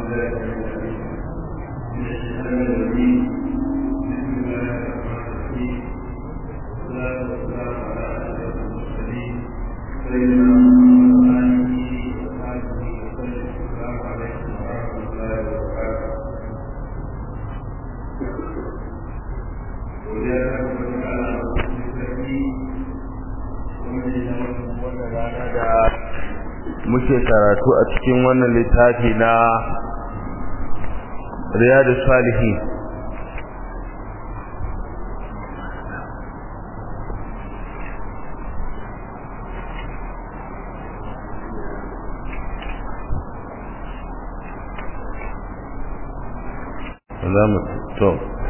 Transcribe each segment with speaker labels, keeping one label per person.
Speaker 1: muke karatu a cikin wannan littafi na riyadu salihi za mu to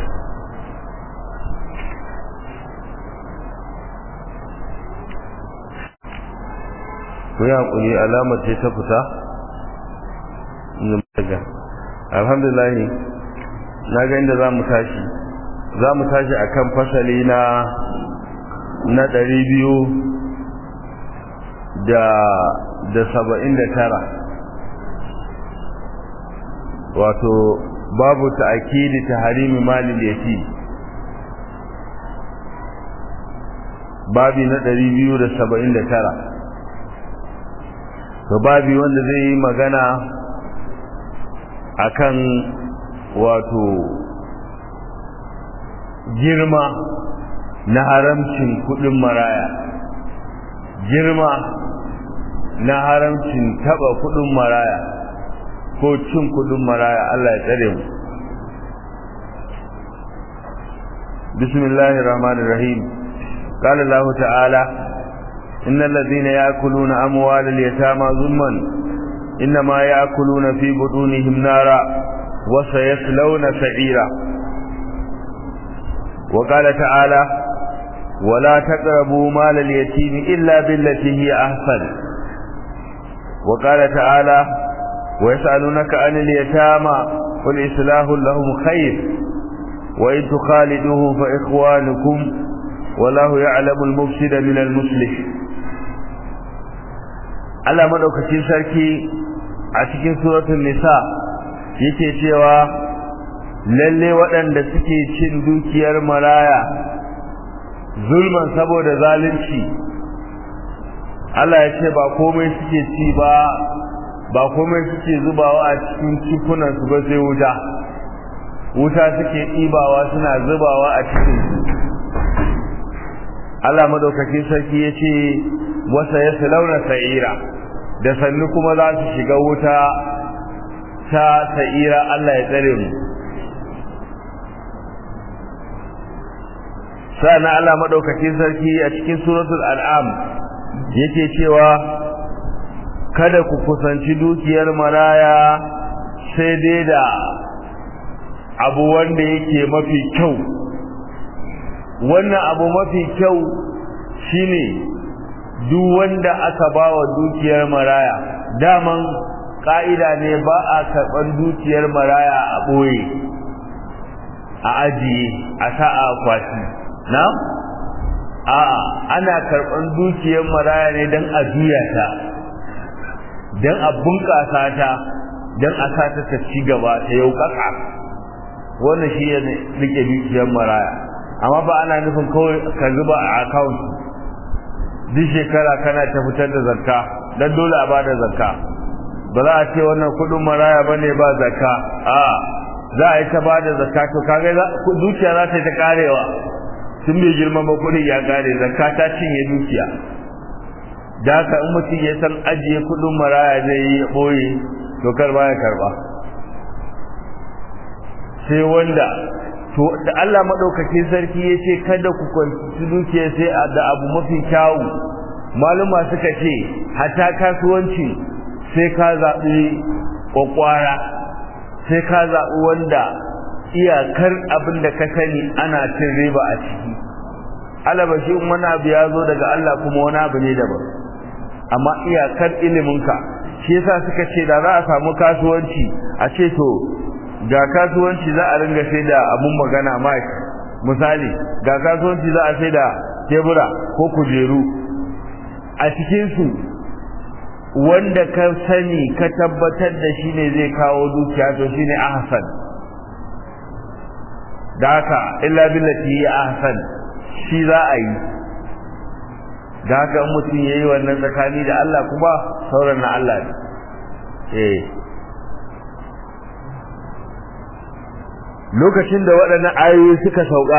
Speaker 1: ku yi haƙuri alamar ce ta fita daga alhamdulillah na ga inda za mu tashi za mu tashi a kan fasali na na ɗari biyu da da saba'in da tara wato babu ta'akidi ta harimi malin yati babi na ɗari biyu da saba'in da tara to babi wanda zai yi magana akan wato girma na haramcin kudin maraya girma na haramcin taba kudin maraya ko cin kudin maraya Allah ya tsare mu bismillahir rahmanir rahim قال الله تعالى إن الذين يأكلون أموال اليتامى ظلما إنما يأكلون في بطونهم نارا وسيصلون سعيرا وقال تعالى ولا تقربوا مال اليتيم إلا بالتي هي أحسن وقال تعالى ويسألونك عن اليتامى قل إصلاح لهم خير وإن تخالدوهم فإخوانكم والله يعلم المفسد من المصلح Allah madaukakin sarki a cikin suratul nisa yake cewa lalle waɗanda suke cin dukiyar maraya zulman saboda zalunci Allah ya ce ba komai suke ci ba ba komai suke zubawa a cikin cikunan su ba sai wuta wuta suke ɗibawa suna zubawa a cikin su Allah madaukakin sarki ya ce wasa ya launa sa'ira da sannu kuma za su shiga wuta ta sa'ira Allah ya tsare mu sana Allah madaukakin sarki a cikin suratul al'am yake cewa kada ku kusanci dukiyar maraya sai dai da abu wanda yake mafi kyau wannan abu mafi kyau shine duk wanda aka bawa dukiyar maraya daman ka'ida ne ba a karban dukiyar maraya a boye a ajiye a sa'a akwati na a'a ana karban dukiyar maraya ne don a juya ta don a bunƙasa ta don a sa ta ta ci gaba ta yau kaka wannan shi ya rike dukiyar maraya amma ba ana nufin kawai ka zuba a account duk shekara kana ta fitar da zakka dan dole a bada zakka ba za a ce wannan kudin maraya bane ba zakka a za a yi ta bada zakka to kaga dukiya za ta yi ta karewa tun bai girma ba kudin ya kare zakka ta cinye dukiya da haka in mutum ya san ajiye kudin maraya zai yi ya boye to kar ba ya karba sai wanda to da Allah madaukakin sarki yace kada ku kwanci dukiya sai da abu mafi kyawu maluma suka ce hatta kasuwanci sai ka zabi kokwara sai ka zabi wanda iyakar abin da ka sani ana cin riba a ciki alaba shi wani abu ya zo daga Allah kuma wani abu ne daban amma iyakar iliminka shi yasa suka ce da za a samu kasuwanci a ce to ga kasuwanci za a ringa sai da abun magana mic misali ga kasuwanci za a sai da tebura ko kujeru a cikin su wanda ka sani ka tabbatar da shi ne zai kawo dukiya to shi ne ahsan da haka illa billati ya ahsan shi za a yi da haka in mutum ya yi wannan tsakani da Allah kuma sauran na Allah ne eh lokacin da waɗannan ayoyi suka sauka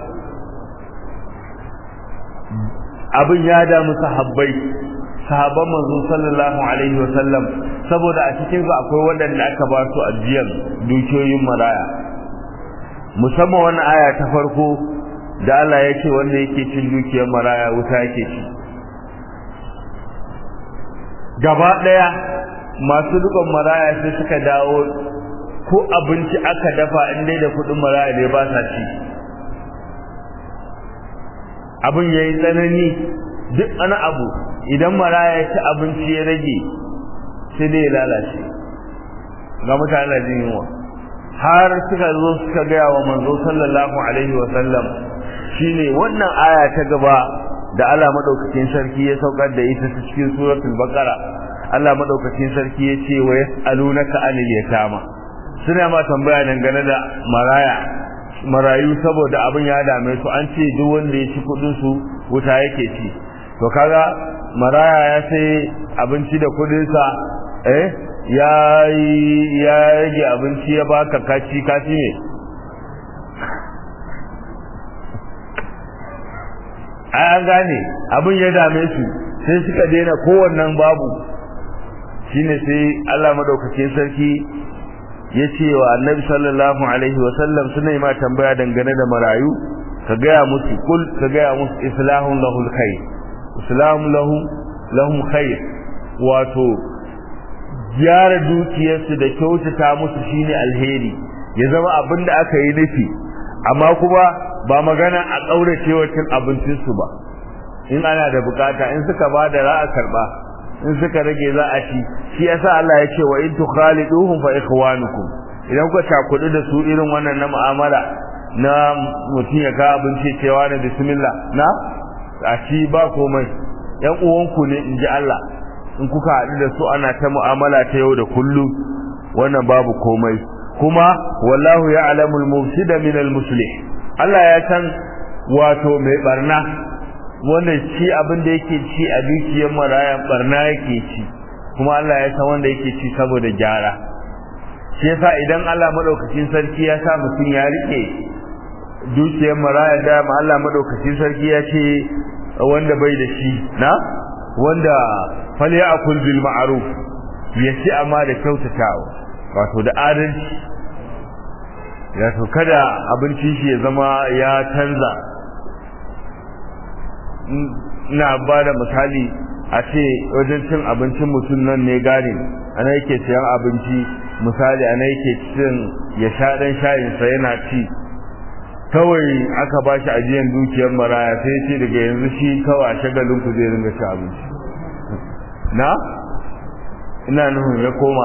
Speaker 1: abin ya damu sahabbai sahabban manzo sallallahu alaihi wasallam saboda a cikin su akwai waɗanda aka ba su ajiyar dukiyoyin maraya musamman wannan aya ta farko da Allah ya ce wanda yake cin dukiyar maraya wuta yake ci gaba ɗaya masu dukan maraya sai suka dawo ko abinci aka dafa in dai da kuɗin maraya ne ba sa ci abin ya yi tsanani duk wani abu idan maraya ya ci abinci ya rage sai dai ya lalace ga mutane jin yunwa har suka zo suka gaya wa manzo sallallahu alaihi wa sallam shine wannan aya ta gaba da Allah madaukakin sarki ya saukar da ita ta cikin suratul baqara Allah madaukakin sarki ya ce wa yasalunaka anil yatama suna ma tambaya dangane da maraya marayu saboda abin ya dame su an ce duk wanda ya ci kudin su wuta yake ci to kaga maraya ya sai abinci da kudin sa eh ya ya rage abinci ya baka kaci kaci ne ai an gane abin ya dame su sai suka daina kowannan babu shine sai Allah madaukakin sarki ya ce wa annabi sallallahu alaihi wasallam suna yi ma tambaya dangane da marayu ka gaya musu kul ka gaya musu islahun lahul khair islahun lahu lahum khair wato gyara dukiyarsu da kyautata musu shine alheri ya zama abin da aka yi nufi amma kuma ba magana a ƙaurace wa cin abincinsu ba in ana da bukata in suka ba da ra'a karba in suka rage za a ci shi yasa Allah ya ce wa in tukhaliduhum fa ikhwanukum idan kuka cakudu da su irin wannan na mu'amala na mutum ya ka abinci cewa da bismillah na a ci ba komai yan uwanku ne in ji Allah in kuka haɗu da su ana ta mu'amala ta yau da kullum wannan babu komai kuma wallahu ya'lamu al-mufsida min al-muslih Allah ya san wato mai barna wanda ci abin da yake ci a dukiyar maraya barna yake ci kuma Allah ya san wanda yake ci saboda gyara shi yasa idan Allah madaukakin sarki ya sa mutum ya rike dukiyar maraya da ma Allah madaukakin sarki ya ce wanda bai da shi na wanda falyakul bil ma'ruf ya ci amma da kyautatawa wato da adalci ya to kada abincin shi ya zama ya canza ina ba da misali a ce wajen cin abincin mutum nan ne gari ana yake siyan abinci misali ana yake cin ya sha dan shayinsa yana ci kawai aka ba shi ajiyan dukiyar maraya sai ce daga yanzu shi kawai a shagalin ku zai ringa ci abinci na ina nufin ya koma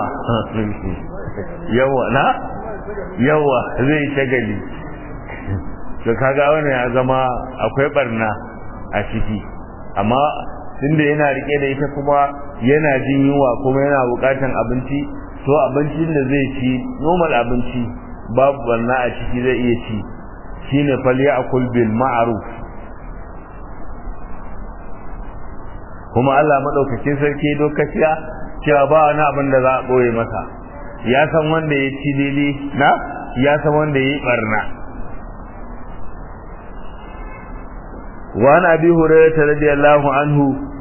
Speaker 1: yawa na yawa zai shagali to kaga wannan ya zama akwai barna a ciki amma tunda yana rike da ita kuma yana jin yunwa kuma yana bukatan abinci to abincin da zai ci normal abinci babu barna a ciki zai iya ci shine falyakul bil ma'ruf kuma Allah madaukakin sarki dokaciya cewa ba wani abin da za a boye masa ya san wanda ya ci daidai na ya san wanda ya yi barna وعن أبي هريرة رضي الله عنه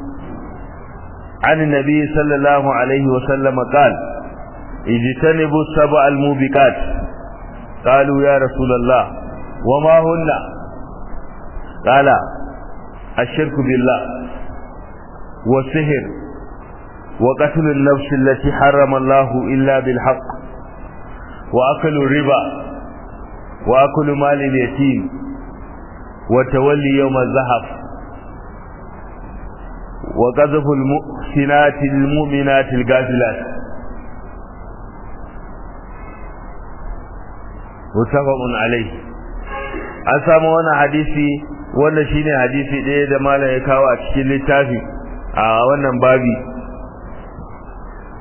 Speaker 1: عن النبي صلى الله عليه وسلم قال اجتنبوا السبع الموبقات قالوا يا رسول الله وما هن قال الشرك بالله والسهر وقتل النفس التي حرم الله إلا بالحق وأكل الربا وأكل مال اليتيم وتولي يوم الزحف وقذف المحسنات المؤمنات الغافلات متفق عليه an samu wannan hadisi wanda shine hadisi ɗaya da malam ya kawo a cikin littafi a wannan babi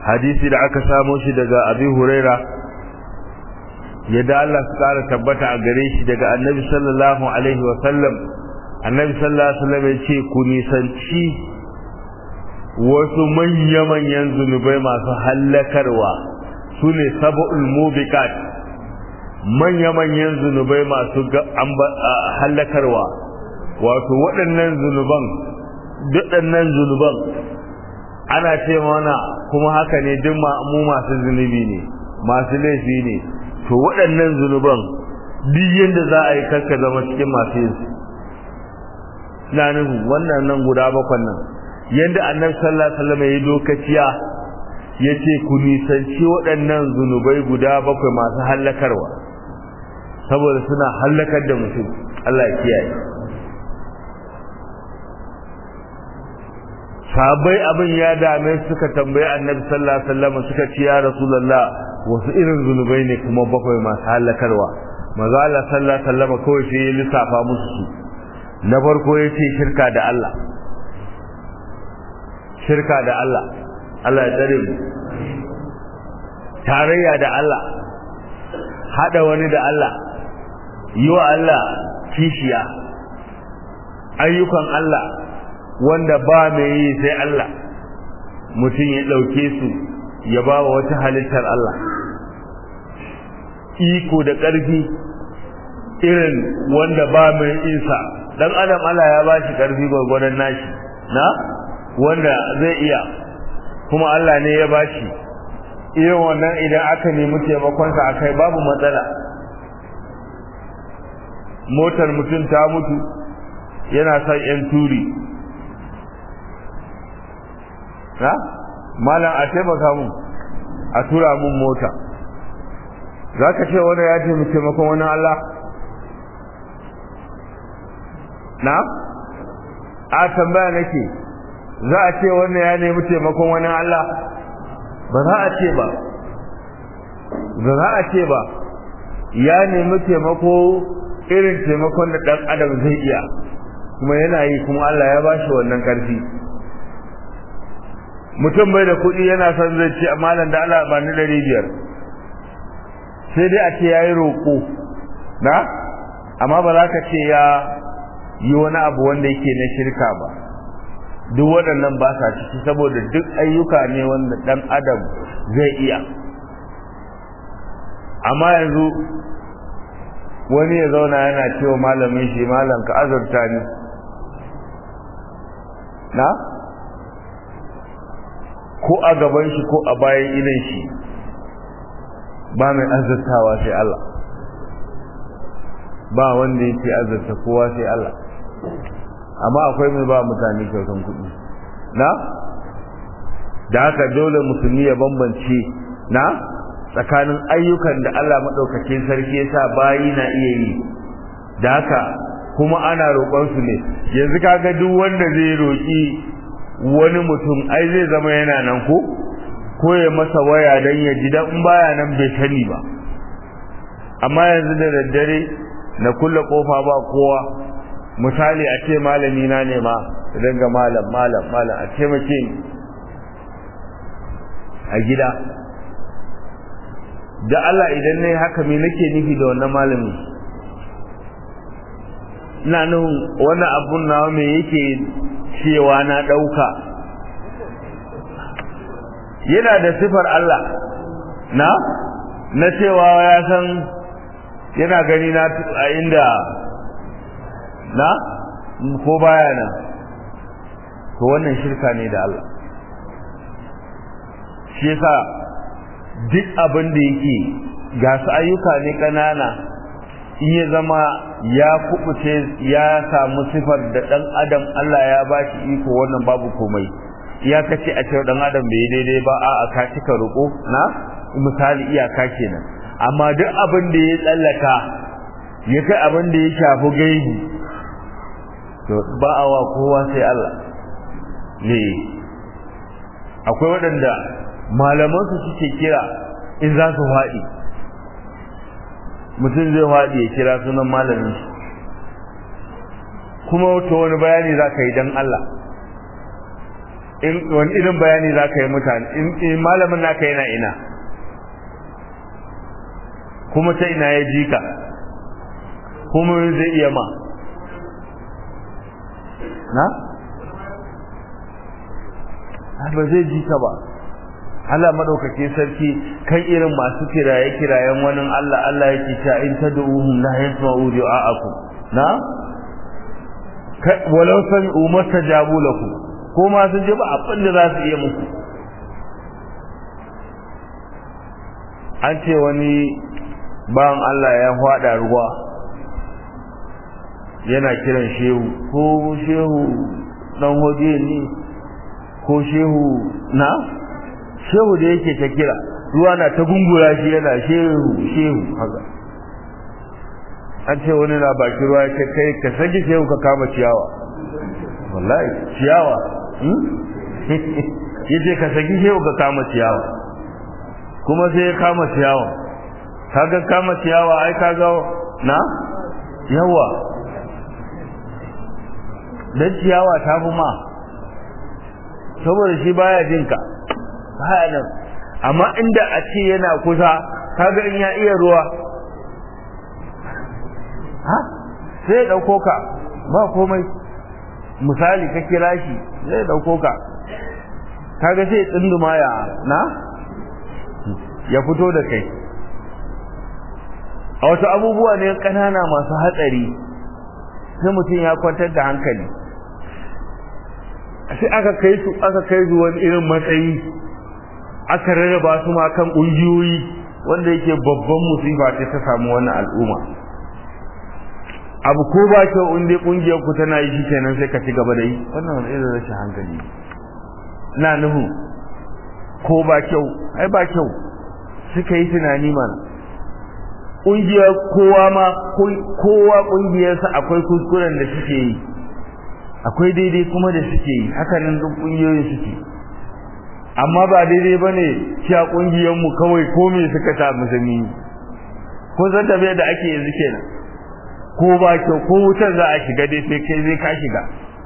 Speaker 1: hadisi da aka samo shi daga abi huraira yadda Allah su kara tabbata a gare shi daga annabi sallallahu alaihi wa sallam annabi sallallahu alaihi wa sallam ya ce ku nisanci wasu manya-manyan zunubai masu hallakarwa su ne saba'ul mubiqat manya-manyan zunubai masu hallakarwa wato waɗannan zunuban waɗannan zunuban ana ce mana kuma haka ne duk mu masu zunubi ne masu laifi ne to waɗannan zunuban duk yadda za a yi karka zama cikin masu yin su na nuhu wannan nan guda bakwan nan yadda annabi sallallahu alaihi wasallam ya yi lokaciya ya ce ku nisanci waɗannan zunubai guda bakwai masu hallakarwa saboda suna hallakar da mutum Allah ya kiyaye sabai abin ya dame suka tambayi annabi sallallahu alaihi wasallam suka ce ya rasulullah wasu irin zunubai ne kuma bakwai masu halakarwa maza Allah sallallahu alaihi wasallam kawai sai ya lissafa musu su na farko ya ce shirka da Allah shirka da Allah Allah ya tsare mu tarayya da Allah hada wani da Allah yi wa Allah kishiya ayyukan Allah wanda ba mai yi sai Allah mutum ya ɗauke su ya ba wa wata halittar Allah iko da ƙarfi irin wanda ba mai isa dan adam Allah ya ba shi ƙarfi gwargwadon nashi na wanda zai iya kuma Allah ne ya ba shi irin wannan idan aka nemi taimakonsa a kai babu matsala motar mutum ta mutu yana son 'yan turi ha malam a taimaka mun a tura mun mota za ka ce wani ya taimaki taimakon wani Allah na a tambaya nake za a ce wannan ya nemi taimakon wani Allah ba za a ce ba ba za a ce ba ya nemi taimako irin taimakon da ɗan adam zai iya kuma yana yi kuma Allah ya ba shi wannan ƙarfi mutum bai da kuɗi yana son zai ce malam da Allah ba ni ɗari biyar sai dai a ce ya yi roƙo na amma ba za ka ce ya yi wani abu wanda yake na shirka ba duk waɗannan ba sa ciki saboda duk ayyuka ne wanda ɗan adam zai iya amma yanzu wani ya zauna yana cewa malamin shi malam ka azurta ni na ko a gaban shi ko a bayan idan shi ba mai azurtawa sai Allah ba wanda yake azurta kowa sai Allah amma akwai mai ba mutane kyautan kuɗi na da haka dole musulmi ya bambance na tsakanin ayyukan da Allah maɗaukakin sarki ya sa bayi na iya yi da haka kuma ana roƙon su ne yanzu kaga duk wanda zai roƙi wani mutum ai zai zama yana nan ko ko ya masa waya dan ya ji dan baya nan bai sani ba amma yanzu da daddare na kulle kofa ba kowa misali a ce malami na ne ma idan ga malam malam malam a ce mace a gida da Allah idan nayi haka me nake nufi da wannan malami ina nan wannan abun nawa me yake cewa na dauka yana da sifar Allah na na cewa ya san yana gani na a inda na ko baya nan to wannan shirka ne da Allah shi yasa duk abin da yake ga su ayyuka ne kanana in ya zama ya kubuce ya samu sifar da dan adam Allah ya bashi iko wannan babu komai ya kace a cewa dan adam bai daidai ba a ka cika ruko na misali iyaka kenan amma duk abin da ya tsallaka ya kai abin da ya shafi gaibi to ba a wa kowa sai Allah ne akwai waɗanda malaman su suke kira in za su faɗi mutum zai faɗi ya kira sunan malamin shi kuma to wani bayani za ka yi don Allah in wani irin bayani za ka yi mutane in malamin naka yana ina kuma ta ina ya ji ka kuma zai iya ma na? ba zai ji ka ba Allah madaukake sarki kan irin masu kiraye kirayen wani Allah Allah yake cewa in tad'uhum la yasma'u du'a'akum na walau sami'u mastajabu lakum ko ma sun ji ba abin da za su iya muku an ce wani bawan Allah ya hwada ruwa yana kiran shehu ko shehu dan hoje ne ko shehu na shehu da yake ta kira ruwa na ta gungura shi yana shehu shehu haka an ce wani na baki ruwa ya kai ka sake shehu ka kama ciyawa wallahi ciyawa yace ka saki shehu ka kama ciyawa kuma sai ya kama ciyawa kaga kama ciyawa ai kaga na yawa dan ciyawa ta fi ma saboda shi baya jin ka baya nan amma inda a ce yana kusa kaga in ya iya ruwa ha sai ya dauko ka ba komai misali ka kira shi zai dauko ka kaga sai tsinduma ya na ya fito da kai a wasu abubuwa ne kanana masu hatsari sai mutum ya kwantar da hankali sai aka kai su aka kai su wani irin matsayi aka rarraba su ma kan ƙungiyoyi wanda yake babban musifa ce ta samu wannan al'umma abu ko ba kyau in dai ƙungiyar ku tana yi shikenan sai ka ci gaba da yi wannan wani irin rashin hankali na nuhu ko ba kyau ai ba kyau suka yi tunani mana ƙungiyar kowa ma kowa ƙungiyarsa akwai kuskuren da suke yi akwai daidai kuma da suke yi hakanan duk ƙungiyoyin suke amma ba daidai ba ne cewa ƙungiyarmu kawai ko me suka sa musulmi ko zan tafiya da ake yanzu kenan ko ba kyau ko wutar za a shiga dai sai kai zai ka shiga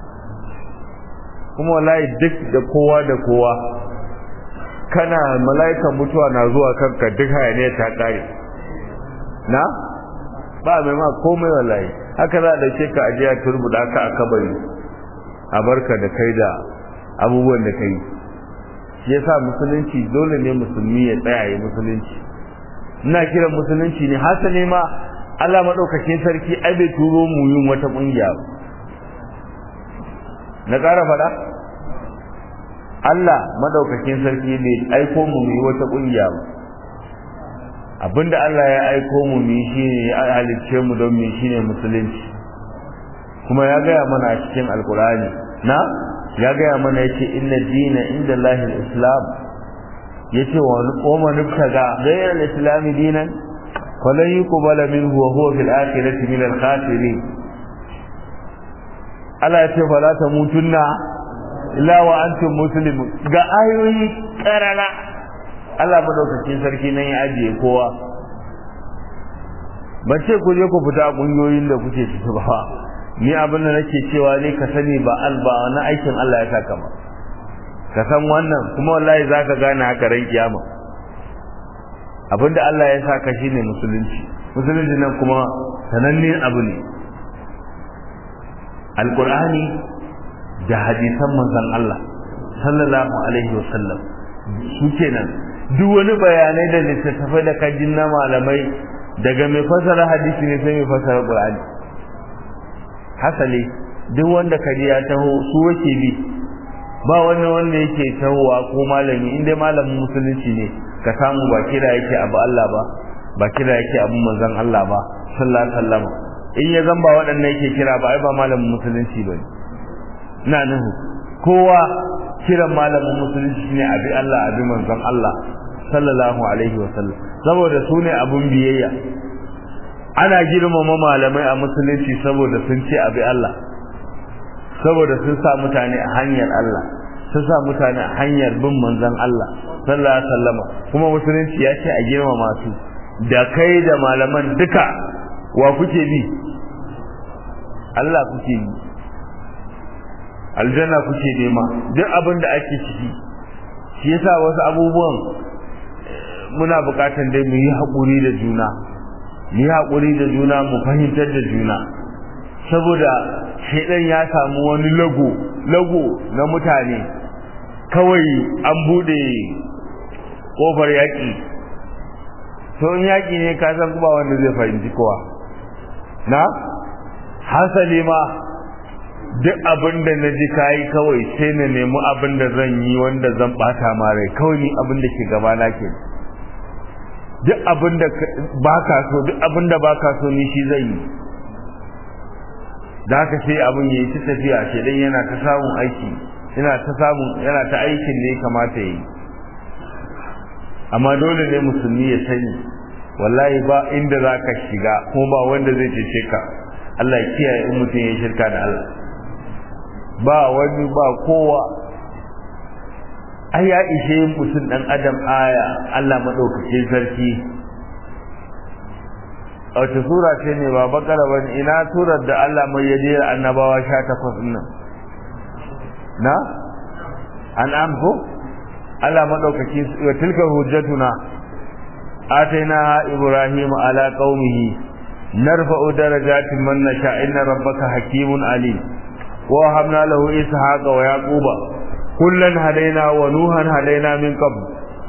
Speaker 1: kuma wallahi duk da kowa da kowa kana mala'ikan mutuwa na zuwa kanka duk hayaniya ta kare na ba mai ma komai wallahi haka za a dauke ka ajiya turbuda ka a kabari a barka da kai da abubuwan da kai shi yasa musulunci dole ne musulmi ya tsaya yi musulunci ina kiran musulunci ne hasali ma Allah madaukakin sarki ai bai turo mu yin wata kungiya ba na ƙara faɗa Allah madaukakin sarki bai aiko mu yi wata kungiya ba abinda Allah ya aiko mu mu shine ya halicce mu don mu shine musulunci kuma ya gaya mana a cikin alkurani na ya gaya mana yace inna dina inda Allah islam yace wa qoma nubtaga ghayra al-islam dinan falan yuqbala minhu wa huwa fil akhirati min al-khasirin Allah yace fala tamutunna illa wa antum muslimun ga ayoyi karara Allah madaukakin sarki nan ya ajiye kowa ban ce ku je ku fita kungiyoyin da kuke ciki ba ni abin da nake cewa ne ka sani ba alba na aikin Allah ya saka ba ka san wannan kuma wallahi zaka gane haka ran kiyama abinda Allah ya saka shine musulunci musulunci nan kuma sanannen abu ne alqur'ani da hadisan manzon Allah sallallahu alaihi wasallam su kenan duk wani bayanai da littattafai da kajin na malamai daga mai fasara hadisi ne sai mai fasara qur'ani hasali duk wanda kaji ya taho su wake bi ba wani wanda yake tahowa ko malami inda malamin musulunci ne ka samu ba kira yake abu Allah ba ba kira yake abu manzon Allah ba sallallahu alaihi wasallam in ya zamba waɗannan yake kira ba ai ba malamin musulunci bane ina nuhu kowa kiran malamin musulunci ne abi Allah abi manzon Allah sallallahu alaihi wasallam saboda su ne abun biyayya ana girmama malamai a musulunci saboda sun ce abi Allah saboda sun sa mutane a hanyar Allah sun sa mutane a hanyar bin manzon Allah sallallahu alaihi wasallam kuma musulunci ya ce a girmama su da kai da malaman duka wa kuke bi Allah kuke bi aljanna kuke nema duk abin da ake ciki shi yasa wasu abubuwan muna bukatan dai mu yi haƙuri da juna mu yi haƙuri da juna mu fahimtar da juna saboda shaidan ya samu wani lago lago na mutane kawai an bude kofar yaƙi to in yaƙi ne ka san kuma wanda zai fahimci kowa na hasali ma duk abin da na ji kayi kawai sai na nemi abin da zan yi wanda zan bata ma rai kawai ni abin da ke gaba na ke duk abin da baka so duk abin da baka so ni shi zan yi da haka sai abin yayi ta tafiya shi dan yana ta samun aiki yana ta samun yana ta aikin da ya kamata yi amma dole ne musulmi ya sani wallahi ba inda zaka shiga kuma ba wanda zai cece ka Allah ya kiyaye in mutum ya shirka da Allah ba wani ba kowa ai ya ishe mutum dan adam aya Allah madaukakin sarki a wace sura ce ne ba bakara ba ina surar da Allah mai yaje annabawa 18 din nan na an'am ko Allah madaukaki wa tilka hujjatuna atainaha ibrahim ala qaumihi narfa'u darajatin man nasha inna rabbaka hakimun alim wa habna lahu ishaqa wa yaquba kullan hadaina wa nuhan hadaina min qabl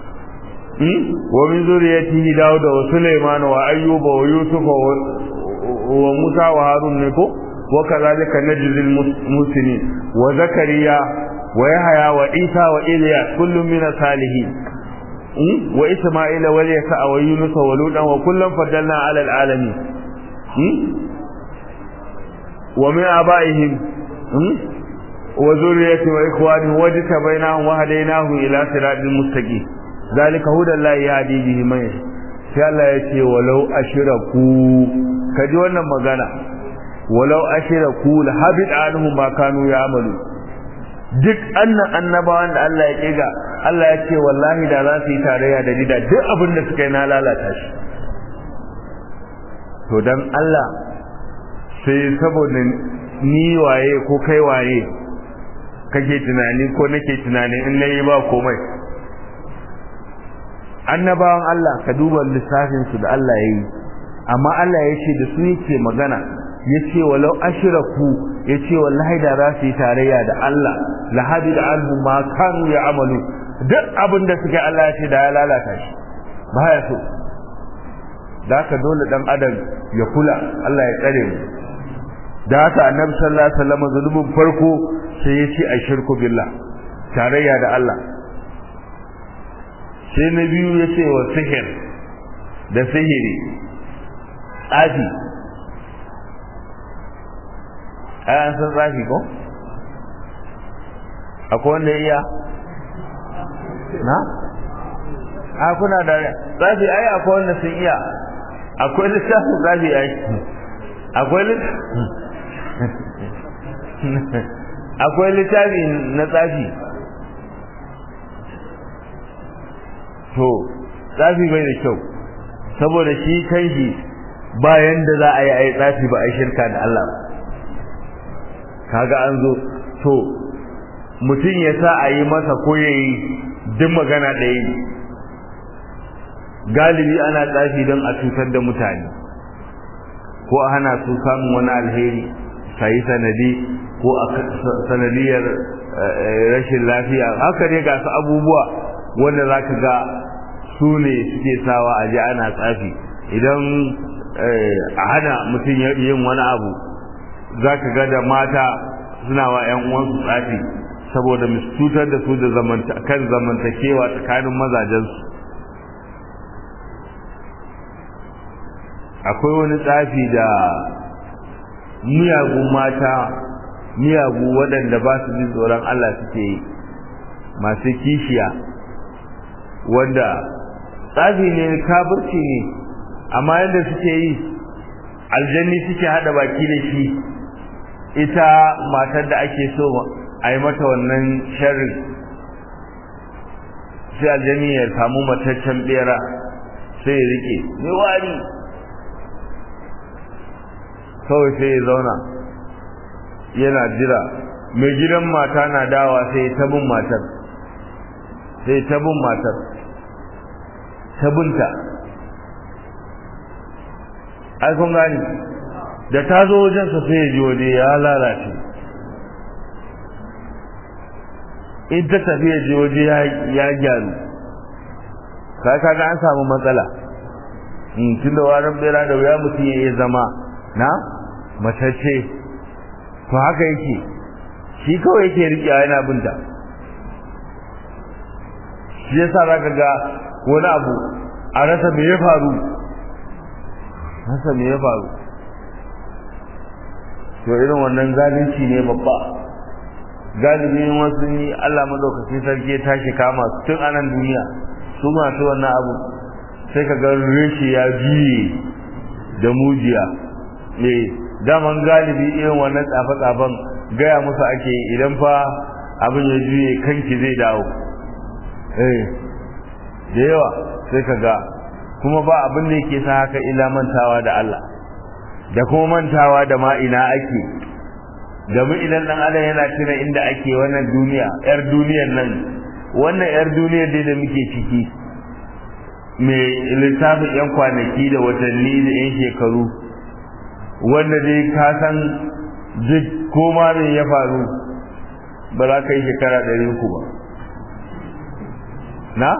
Speaker 1: ومن ذريته داود وسليمان وأيوب ويوسف وموسى وهارون نكو وكذلك نجزي المسلمين وزكريا ويحيى وعيسى وإلياس كل من الصالحين وإسماعيل واليسع ويونس ولوطا وكلا فضلنا على العالمين ومن آبائهم وذرية وإخوانهم واجتبيناهم وهديناهم إلى صراط المستقيم zalika hudallahi yahdi bihi man yasha sai Allah ya ce walau ashraku kaji wannan magana walau ashraku la habid anhum ma kanu ya'malu duk annan annabawan da Allah ya kiga Allah ya ce wallahi da za su yi tarayya da dida duk abin da suka yi na lalata shi to dan Allah sai saboda ni waye ko kai waye kake tunani ko nake tunani in nayi ba komai annabawan Allah ka duba lissafin su da Allah yayi amma Allah ya ce da su yake magana yace walau ashraku yace wallahi da za su yi tarayya da Allah la habida anhu ma kanu ya'malu duk abin da suka Allah ya ce da ya lalata shi ba ya so da haka dole dan adam ya kula Allah ya tsare mu da haka annabi sallallahu alaihi wasallam zulubin farko sai ya ce ashirku billah tarayya da Allah sai na biyu ya ce wa sihir da sihiri tsafi an san tsafi ko? akwai wanda ya iya na? a kuna da tsafi ai akwai wanda sun iya akwai littafin tsafi ai akwai akwai littafi na tsafi to tsafi bai da kyau saboda shi kanshi bayan da za a yi ai tsafi ba a yi shirka da Allah kaga an zo to mutum ya sa a yi masa ko ya yi duk magana ɗaya ne galibi ana tsafi don a cutar da mutane ko a hana su samun wani alheri sayi sanadi ko a sanadiyar rashin lafiya haka ne ga su abubuwa wanda za ka ga su ne suke sawa a ji ana tsafi idan a hana mutum yin wani abu za ka ga da mata suna wa 'yan uwansu tsafi saboda cutar da su da kan zamantakewa tsakanin mazajensu akwai wani tsafi da miyagun mata miyagu waɗanda ba su jin tsoron Allah suke yi masu kishiya wanda tsafi ne kafirci ne amma yadda suke yi aljanni suke hada baki da shi ita matar da ake so a yi mata wannan sharri sai aljanni ya samu mataccen bera sai ya rike mai wari kawai sai ya zauna yana jira mai gidan mata na dawa sai ta bin matar sai ta bin matar ta binta ai kun gani da ta zo wajensa sai ya ji waje ya lalace in ta tafi ya ji waje ya gyaru ka kaga an samu matsala tun da warin bera da wuya mutum ya iya zama na matacce to haka yake shi kawai yake riƙe yana binta shi yasa za ka ga wani abu a rasa me ya faru rasa me ya faru to irin wannan zalunci ne babba galibin wasu yi Allah madaukaki sarki ya tashi kama su tun anan duniya su masu wannan abu sai ka ga reshe ya biye da mujiya ne daman galibi irin wannan tsafe-tsafen gaya musu ake idan fa abin ya juye kanki zai dawo eh da yawa sai ka ga kuma ba abin da yake sa haka ila mantawa da Allah da kuma mantawa da ma ina ake domin idan dan adam yana tuna inda ake wannan duniya yar duniyar nan wannan yar duniyar dai da muke ciki mai littafin yan kwanaki da watanni da yan shekaru wanda dai ka san duk koma ne ya faru ba za ka yi shekara ɗari uku ba na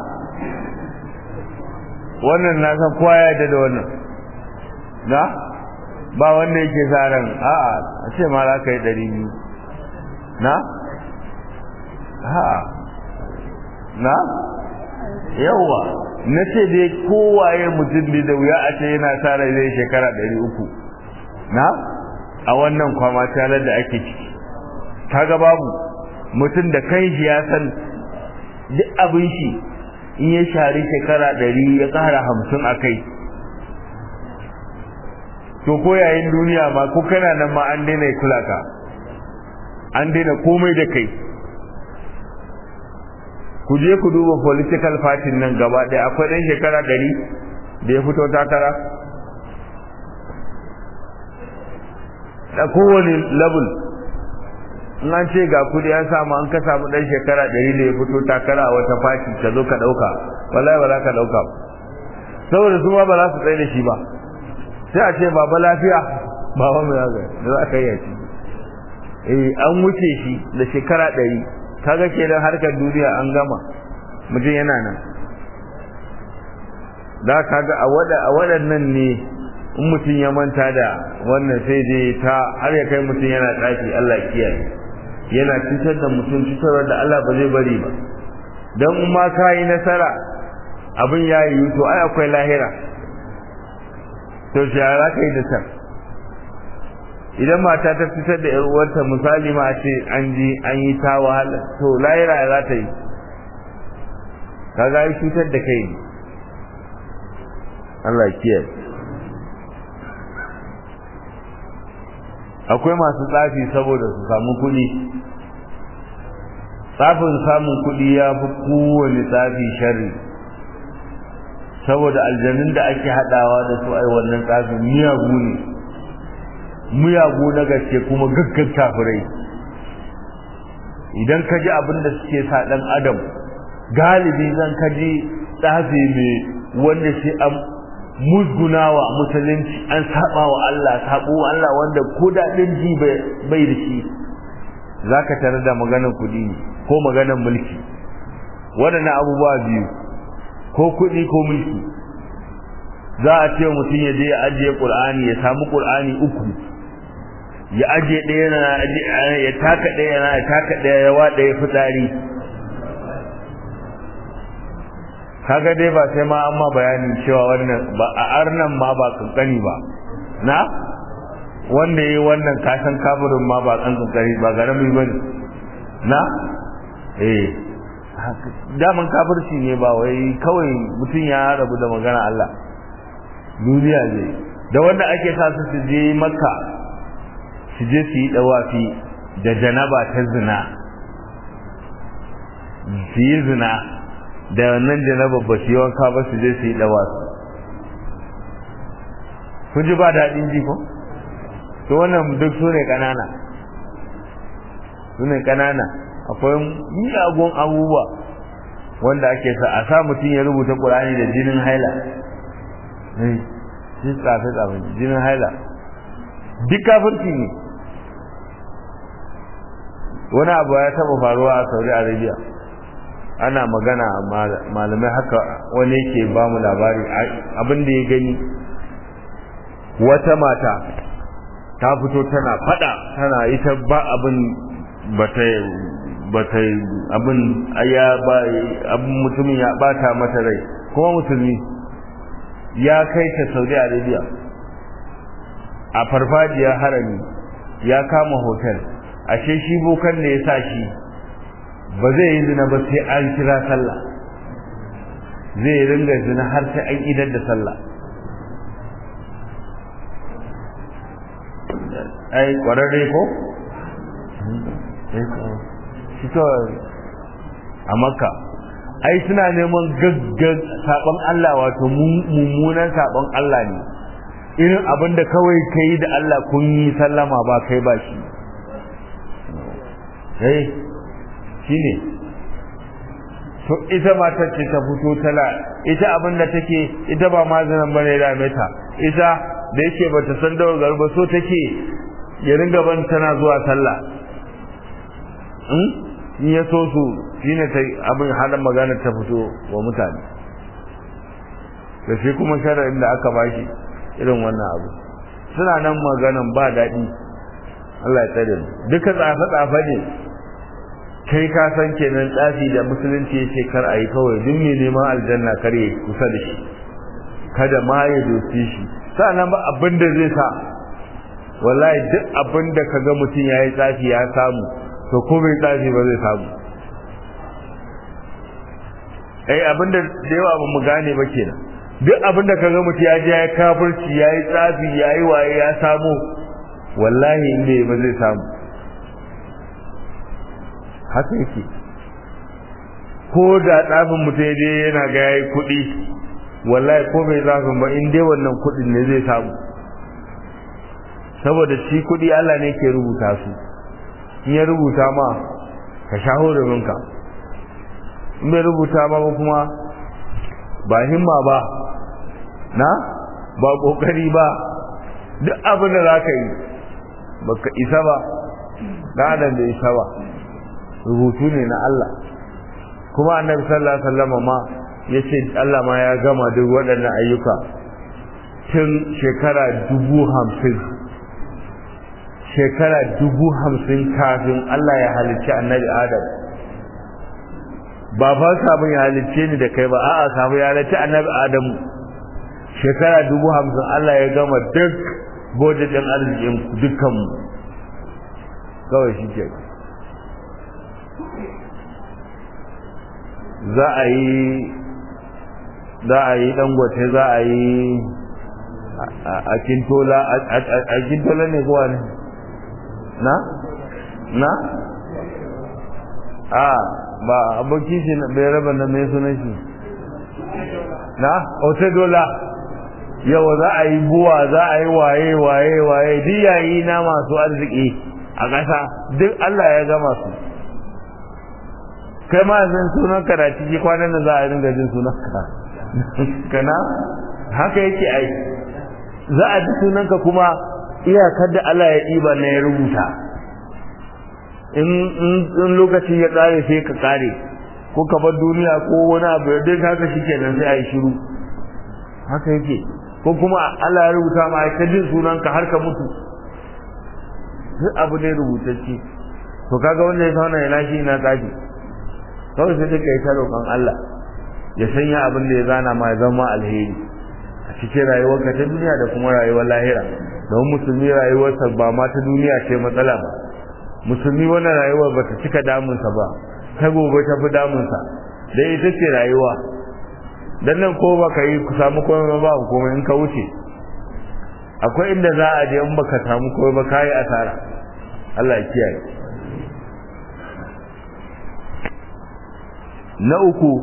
Speaker 1: wannan na san kowa ya yarda da wannan na ba wanda yake sa ran a'a a ce ma za ka yi ɗari biyu na a'a na yawa na ce dai kowaye mutum ne da wuya a ce yana sa rai zai shekara ɗari uku na a wannan kwama talar da ake ciki kaga babu mutum da kan shi ya san duk abin shi in ya shari shekara ɗari ya ƙara hamsin a kai to ko yayin duniya ma ko kana nan ma an daina kula ka an daina komai da kai ku je ku duba political party nan gaba ɗaya akwai ɗan shekara ɗari da ya fito takara da kowane level in an ce ga kudi an samu an ka samu ɗan shekara ɗari da ya fito takara a wata fati ka zo ka ɗauka wallahi ba za ka ɗauka saboda su ma ba za su tsaye da shi ba sai a ce baba lafiya baba mai zaga da za ka yi shi eh an wuce shi da shekara ɗari kaga kenan harkar duniya an gama mutum yana nan da kaga a waɗannan ne in mutum ya manta da wannan sai dai ta har ya kai mutum yana tsafi Allah kiyaye yana cutar da mutum cutarwar da Allah ba zai bari ba don in ma ka yi nasara abin ya yi to ai akwai lahira to shi za ka yi da can idan mata ta fitar da 'yar uwarta misali ma ce an ji an yi ta wahala to lahira za ta yi kaga yi cutar da kai ne Allah kiyaye akwai masu tsafi saboda su samu kuɗi tsafin samun kuɗi ya fi kowane tsafi sharri saboda aljanun da ake haɗawa da su ai wannan tsafin miyagu ne miyagu na gaske kuma gaggan kafirai idan ka ji abin da suke sa ɗan adam galibi zan ka ji tsafi mai wanda shi an musgunawa musulunci an saba wa Allah sabo Allah wanda ko daɗin ji bai da shi zaka tare da maganar kuɗi ko maganar mulki waɗannan abubuwa biyu ko kuɗi ko mulki za a ce mutum ya je ya ajiye ƙur'ani ya samu ƙur'ani uku ya ajiye ɗaya na ya taka ɗaya na ya taka ɗaya ya waɗa ya fitsari kaga dai ba sai ma an ma bayanin cewa wannan ba a arnan ma ba kankani ba na wanda yayi wannan kasan kafirin ma ba kan kankani ba garami bane na eh daman kafirci ne ba wai kawai mutum ya rabu da magana Allah duniya ne da wanda ake sa su su je makka su je su yi dawafi da janaba ta zina su yi zina da wannan janaba ba su yi wanka ba su je su yi dawa su kun ji ba daɗin ji ko to wannan duk su ne ƙanana su ne ƙanana akwai miyagun abubuwa wanda ake sa a sa mutum ya rubuta ƙur'ani da jinin haila shi tsafe tsafe jinin haila duk kafirci ne wani abu ya taɓa faruwa a saudi arabia ana magana malamai haka wani yake ba mu labari abin da ya gani wata mata ta fito tana fada tana ita ba abin bata bata abin ya ba abin mutumin ya bata mata rai kuma musulmi ya kai ta Saudi Arabia a farfajiyar harami ya kama hotel ashe shi bokan da ya sa shi ba zai yi zina ba sai an kira sallah zai ringa zina har sai an idar da sallah ai kwararre ko? fito a makka ai suna neman gaggan sabon Allah wato mummunan sabon Allah ne irin abin da kawai kai da Allah kun yi sallama ba kai ba shi eh shine to ita matar ce ta fito tala ita abin da take ita ba mazinan bane da meta ita da yake bata san da garba so take ya ringa ban tana zuwa sallah in ya so su shine ta abin halin magana ta fito wa mutane da shi kuma shara'in da aka bashi irin wannan abu suna nan maganan ba daɗi Allah ya tsare mu duka tsafe-tsafe ne kai ka san kenan tsafi da musulunci ya ce kar a yi kawai duk mai neman aljanna kar ya kusa da shi kada ma ya doki shi sa'annan ba abin da zai sa wallahi duk abin da kaga mutum ya yi tsafi ya samu to ko bai tsafi ba zai samu ai abin da da yawa ba mu gane ba kenan duk abin da kaga mutum ya je ya yi kafirci ya yi tsafi ya yi waye ya samu wallahi in bai ba zai samu haka yake ko da tsafin mutum ya je yana ga ya yi kuɗi wallahi ko bai zafin ba in dai wannan kuɗin ne zai samu saboda shi kuɗi Allah ne ke rubuta su in ya rubuta ma ka shaho da minka in bai rubuta ma ba kuma ba himma ba na ba kokari ba duk abin da za ka yi baka isa ba da adam da isa ba rubutu ne na Allah kuma annabi sallallahu alaihi wasallam ma yace Allah ma ya gama duk waɗannan ayyuka tun shekara dubu hamsin shekara dubu hamsin kafin Allah ya halicci annabi Adam ba fa sabon ya halicce ni da kai ba a'a sabon ya halicci annabi Adam shekara dubu hamsin Allah ya gama duk bodin arzikin dukkanmu kawai shi ke za a yi za a yi dangote za a yi a kintola a kintola ne kowa ne na? na? a ba abokin shi bai raba na mai sunan shi na? ote dola yau za a yi buwa za a yi waye waye waye diyayi na masu arziki a ƙasa duk Allah ya gama su kai ma zan sunan ka da ciki kwanan da za a ringa jin sunan ka kana haka yake ai za a ji sunan ka kuma iyakar da Allah ya ɗiba na ya rubuta in lokaci ya ƙare sai ka ƙare ko ka bar duniya ko wani abu ya dai haka shi kenan sai a yi shiru haka yake ko kuma Allah ya rubuta ma ka jin sunanka har ka mutu duk abu ne rubutacce to kaga wanda ya sauna ya lashi ina tsafi kawai sai duka yi ta roƙon Allah ya sanya abin da ya zana ma ya zama alheri a cikin rayuwarka ta duniya da kuma rayuwar lahira don musulmi rayuwarsa ba ma ta duniya ce matsala ba musulmi wannan rayuwar ba ta cika damunsa ba ta gobe ta fi damunsa da ita ce rayuwa dan nan ko baka yi ku samu komai ba komai in ka wuce akwai inda za a je in baka samu komai ba kai asara Allah ya kiyaye na uku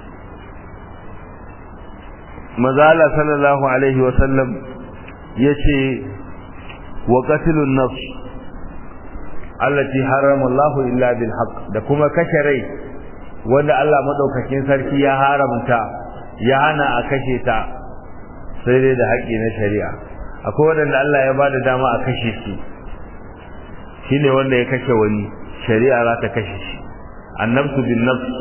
Speaker 1: mazala sallallahu alaihi wa sallam yace wa qatlun nafs allati harama Allah illa bil haqq da kuma kashe rai wanda Allah madaukakin sarki ya haramta ya hana a kashe ta sai dai da haƙƙi na shari'a akwai wanda Allah ya bada dama a kashe su shine wanda ya kashe wani shari'a za ta kashe shi annabtu bin nafs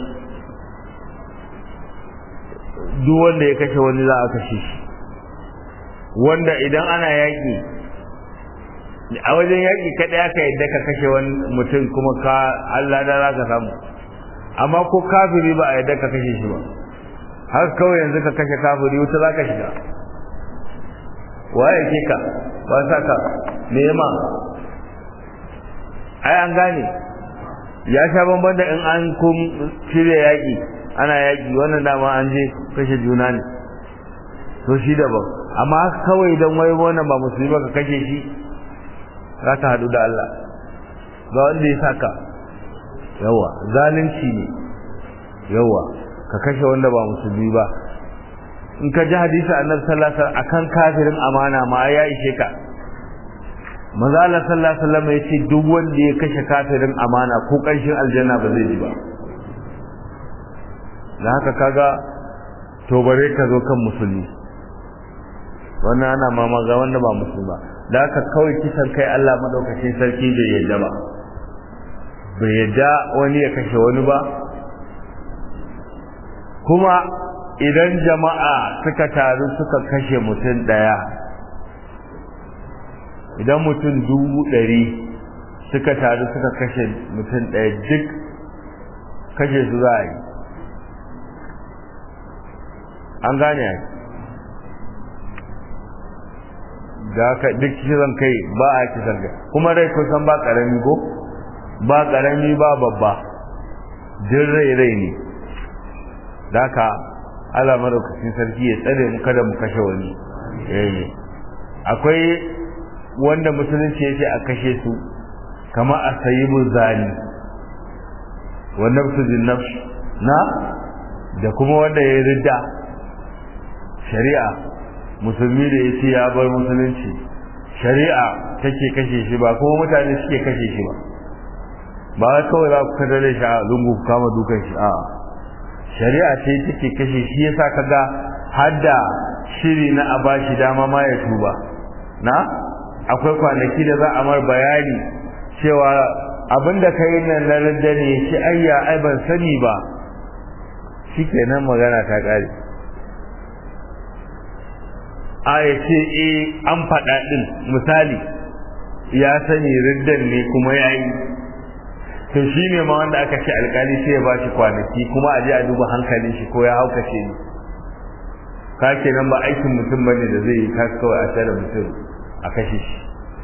Speaker 1: duk wanda ya kashe wani za a kashe shi wanda idan ana yaƙi a wajen yaƙi kaɗai aka yadda ka kashe wani mutum kuma ka Allah da za ka samu amma ko kafiri ba a yadda ka kashe shi ba har kawai yanzu ka kashe kafiri wuta za ka shiga waye ke ka ba sa ka me ma ai an gane ya sha bamban da in an kun shirya yaƙi ana yaƙi wannan dama an je kashe juna ne to shi daban amma kawai don wai wannan ba musulmi ba ka kashe shi za ka haɗu da Allah ba wanda ya saka yawa zalunci ne yawa ka kashe wanda ba musulmi ba in ka ji hadisi annabi sallallahu alaihi wasallam akan kafirin amana ma ya ishe ka manzo Allah sallallahu alaihi wasallam yace duk wanda ya kashe kafirin amana ko karshen aljanna ba zai ji ba da haka kaga to bare ka zo kan musulmi wannan ana mama ga wanda ba musulma da haka kawai kisan kai Allah madaukakin sarki bai yadda ba bai yadda wani ya kashe wani ba kuma idan jama'a suka taru suka kashe mutum daya idan mutum dubu ɗari suka taru suka kashe mutum ɗaya duk kashe su za a yi an gane da haka duk kisan kai ba a kisan kai kuma rai kusan ba ƙarami ko ba ƙarami ba babba duk rai rai ne da haka ala madaukakin sarki ya tsare mu kada mu kashe wani akwai wanda musulunci ya ce a kashe su kama a sayi zani wa nafsu bin nafs na da kuma wanda ya ridda shari'a musulmi da ya ce ya bar musulunci shari'a take kashe shi ba kuma mutane suke kashe shi ba ba kawai za ku kadare shi a lungu kama dukan shi a shari'a ce take kashe shi yasa kaga hadda shiri na a bashi dama ma ya tuba na akwai kwanaki da za a mar bayani cewa abinda ka yi nan na radda ne shi ayya ai ban sani ba shi kenan magana ta ƙare a ya ce e an faɗa ɗin misali ya sani riddan ne kuma ya yi to shi ne ma wanda aka ce alkali sai ya ba shi kwanaki kuma a je a duba hankalin shi ko ya haukace ni ka kenan ba aikin mutum bane da zai yi kas kawai a tare mutum a kashe shi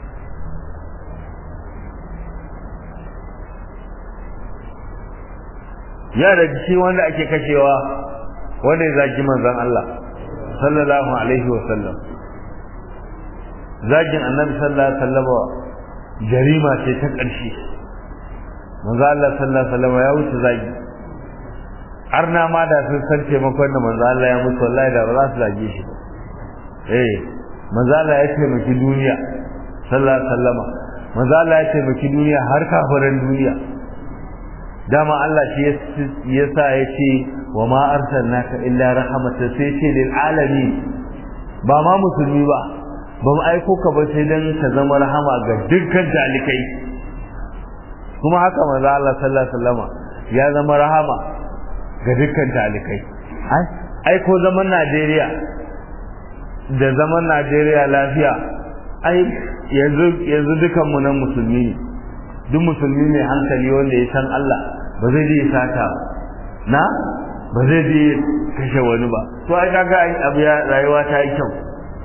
Speaker 1: ya da shi wanda ake kashewa wanda ya zagi manzon Allah sallallahu alaihi wa sallam zagin annabi sallallahu alaihi wa sallam jarima ce ta ƙarshe manzo Allah sallallahu alaihi wa sallam ya wuce zagi arna ma da sun san taimakon da manzo Allah ya mutu wallahi da ba za su zage shi ba eh manzo Allah ya taimaki duniya sallallahu alaihi wasallama manzo Allah ya taimaki duniya har kafiran duniya dama Allah shi yasa ya ce wa ma arsalnaka illa rahmatan sai ce lil alamin ba ma musulmi ba ba mu aiko ka ba sai dan ka zama rahama ga dukkan talikai kuma haka manzo Allah sallallahu alaihi wasallama ya zama rahama ga dukkan talikai ai ko zaman Najeriya da zaman Najeriya lafiya ai yanzu yanzu dukan mu nan musulmi ne duk musulmi mai hankali wanda ya san Allah ba zai je sata na ba zai je kashe wani ba to ai kaga abu ya rayuwa ta yi kyau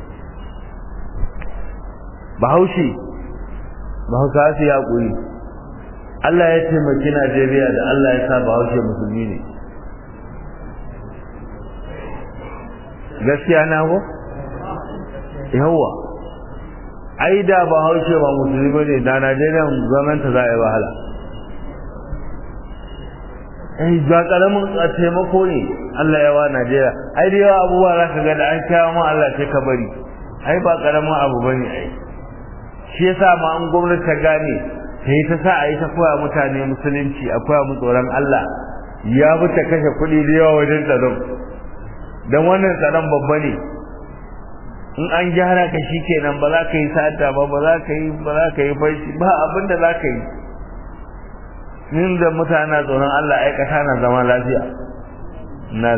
Speaker 1: Bahaushe Bahausa su ya kuri Allah ya taimaki Najeriya da Allah ya sa Bahaushe musulmi ne gaskiya na ko yawa ai da ba haushe ba musulmi bane da Najeriya gwamnati za a yi wahala ai ba karamin taimako ne Allah ya wa Najeriya ai da yawa abubuwa za ka ga da an kyawa ma Allah sai ka bari ai ba karamin abu bane ai shi yasa ma an gwamnati ta gane sai ta sa a yi ta koya mutane musulunci a koya mu tsoron Allah ya bi ta kashe kuɗi da yawa wajen tsaron don wannan tsaron babba ne in an gyara ka shi kenan ba za ka yi sata ba ba za ka yi ba za ka yi fashi ba abin da za ka yi nin da mutane tsoron Allah ai kasa na zama lafiya na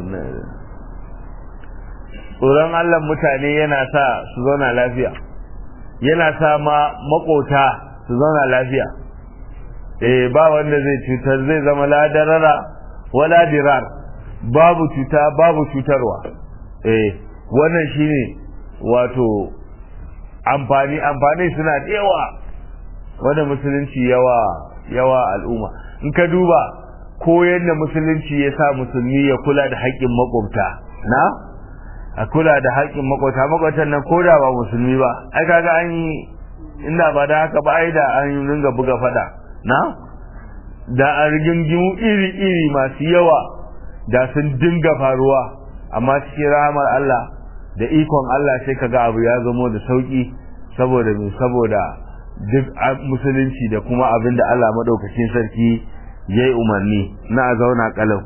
Speaker 1: tsoron Allah mutane yana sa su zauna lafiya yana sa ma makota su zauna lafiya eh ba wanda zai cutar zai zama ladarara wala dirar babu cuta babu cutarwa eh wannan shine wato amfani amfani suna da yawa wanda musulunci yawa yawa al'umma in ka duba ko yadda musulunci ya sa musulmi ya kula da haƙƙin makwabta na a kula da haƙƙin makwabta makwabtan nan ko da ba musulmi ba ai kaga an yi inda ba da haka ba ai da an ringa buga fada na da an rigingimu iri-iri masu yawa da sun dinga faruwa amma cikin rahamar Allah da ikon Allah sai kaga abu ya zamo da sauki saboda me saboda duk musulunci da kuma abin da Allah madaukakin sarki ya yi umarni na a zauna kalau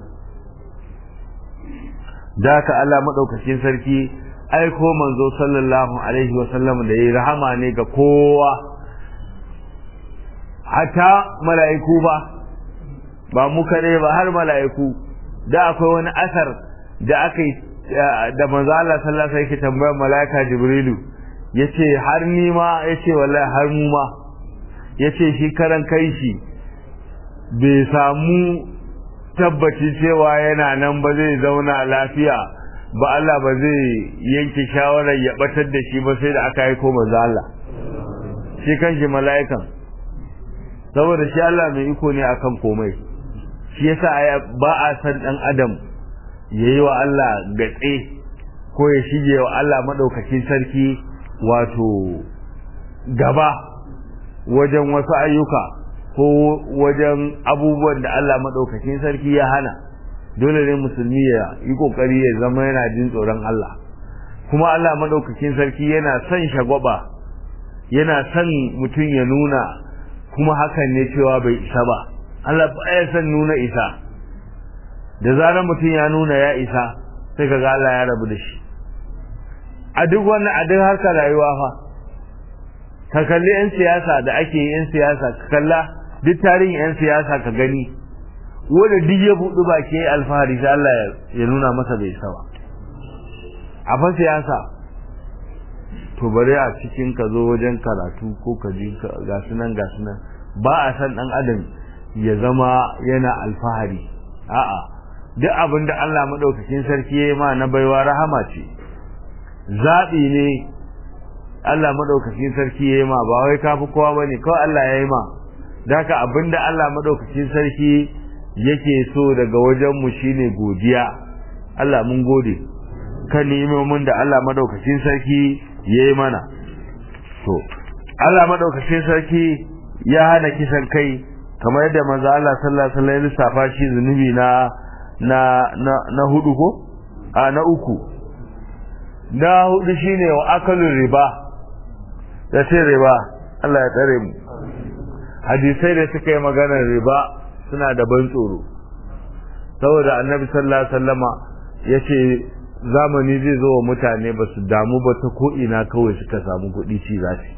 Speaker 1: da ka Allah madaukakin sarki aiko manzo sallallahu alaihi wa sallam da yayi rahama ne ga kowa hata mala'iku ba ba mu kare ba har mala'iku da akwai wani asar da aka yi da manzo Allah sallallahu alaihi wasallam tambayar mala'ika Jibrilu yace har ni ma yace wallahi har mu ma yace shi karan kai shi bai samu tabbaci cewa yana nan ba zai zauna lafiya ba Allah ba zai yanke shawarar ya batar da shi ba sai da aka aiko manzo Allah shi kanshi mala'ikan saboda shi Allah mai iko ne akan komai shi yasa ba a san dan adam yayi wa Allah gatse ko ya shige wa Allah madaukakin sarki wato gaba wajen wasu ayyuka ko wajen abubuwan da Allah madaukakin sarki ya hana dole ne musulmi ya yi kokari ya zama yana jin tsoron Allah kuma Allah madaukakin sarki yana son shagwaba yana son mutum ya nuna kuma hakan ne cewa bai isa ba Allah baya son nuna isa da zarar mutum ya nuna ya isa sai kaga Allah ya rabu da shi a duk wannan a duk harkar rayuwa fa ka kalli yan siyasa da ake yan siyasa ka kalla duk tarihin yan siyasa ka gani wanda duk ya buɗu ba ke alfahari sai Allah ya nuna masa bai isa ba a fa siyasa to bare a cikin ka zo wajen karatu ko ka ji ga sunan ga sunan ba a san dan adam ya zama yana alfahari a'a duk abin da Allah madaukakin sarki ya yi ma na baiwa rahama ce zaɓi ne Allah madaukakin sarki ya yi ma ba wai kafi kowa bane kawai Allah ya yi ma daka abin da Allah madaukakin sarki yake so daga wajen mu shine godiya Allah mun gode kan ni'imomin da Allah madaukakin sarki ya yi mana to Allah madaukakin sarki ya hana kisan kai kamar yadda manzo Allah sallallahu alaihi wasallam ya lissafa shi zunubi na na na na hudu ko a na uku na hudu shine wa akalun riba da ce riba Allah ya tsare mu hadisai da suka yi maganar riba suna da ban tsoro saboda annabi sallallahu alaihi wasallama yace zamani zai zo wa mutane ba su damu ba ta ko ina kawai suka samu kuɗi ci za su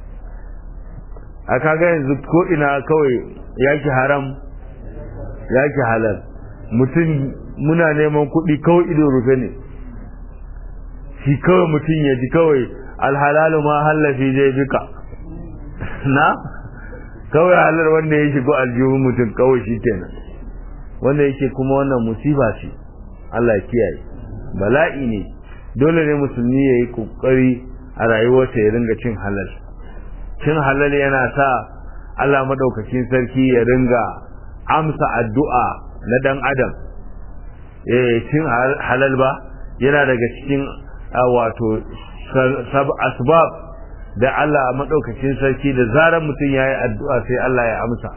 Speaker 1: a kaga yanzu ko ina kawai yaki haram yaki halal mutum muna neman kuɗi kawai ido rufe ne shi kawai mutum ya ji kawai alhalalu ma hallafi zai bika na kawai halar wanda ya shigo aljihun mutum kawai shi kenan wanda yake kuma wannan musiba ce Allah ya kiyaye bala'i ne dole ne musulmi ya yi kokari a rayuwarsa ya ringa cin halal cin halal yana sa Allah madaukakin sarki ya ringa amsa addu'a na dan adam eh cin halal ba yana daga cikin wato asbab da Allah madaukakin sarki da zarar mutum yayi addu'a sai Allah ya amsa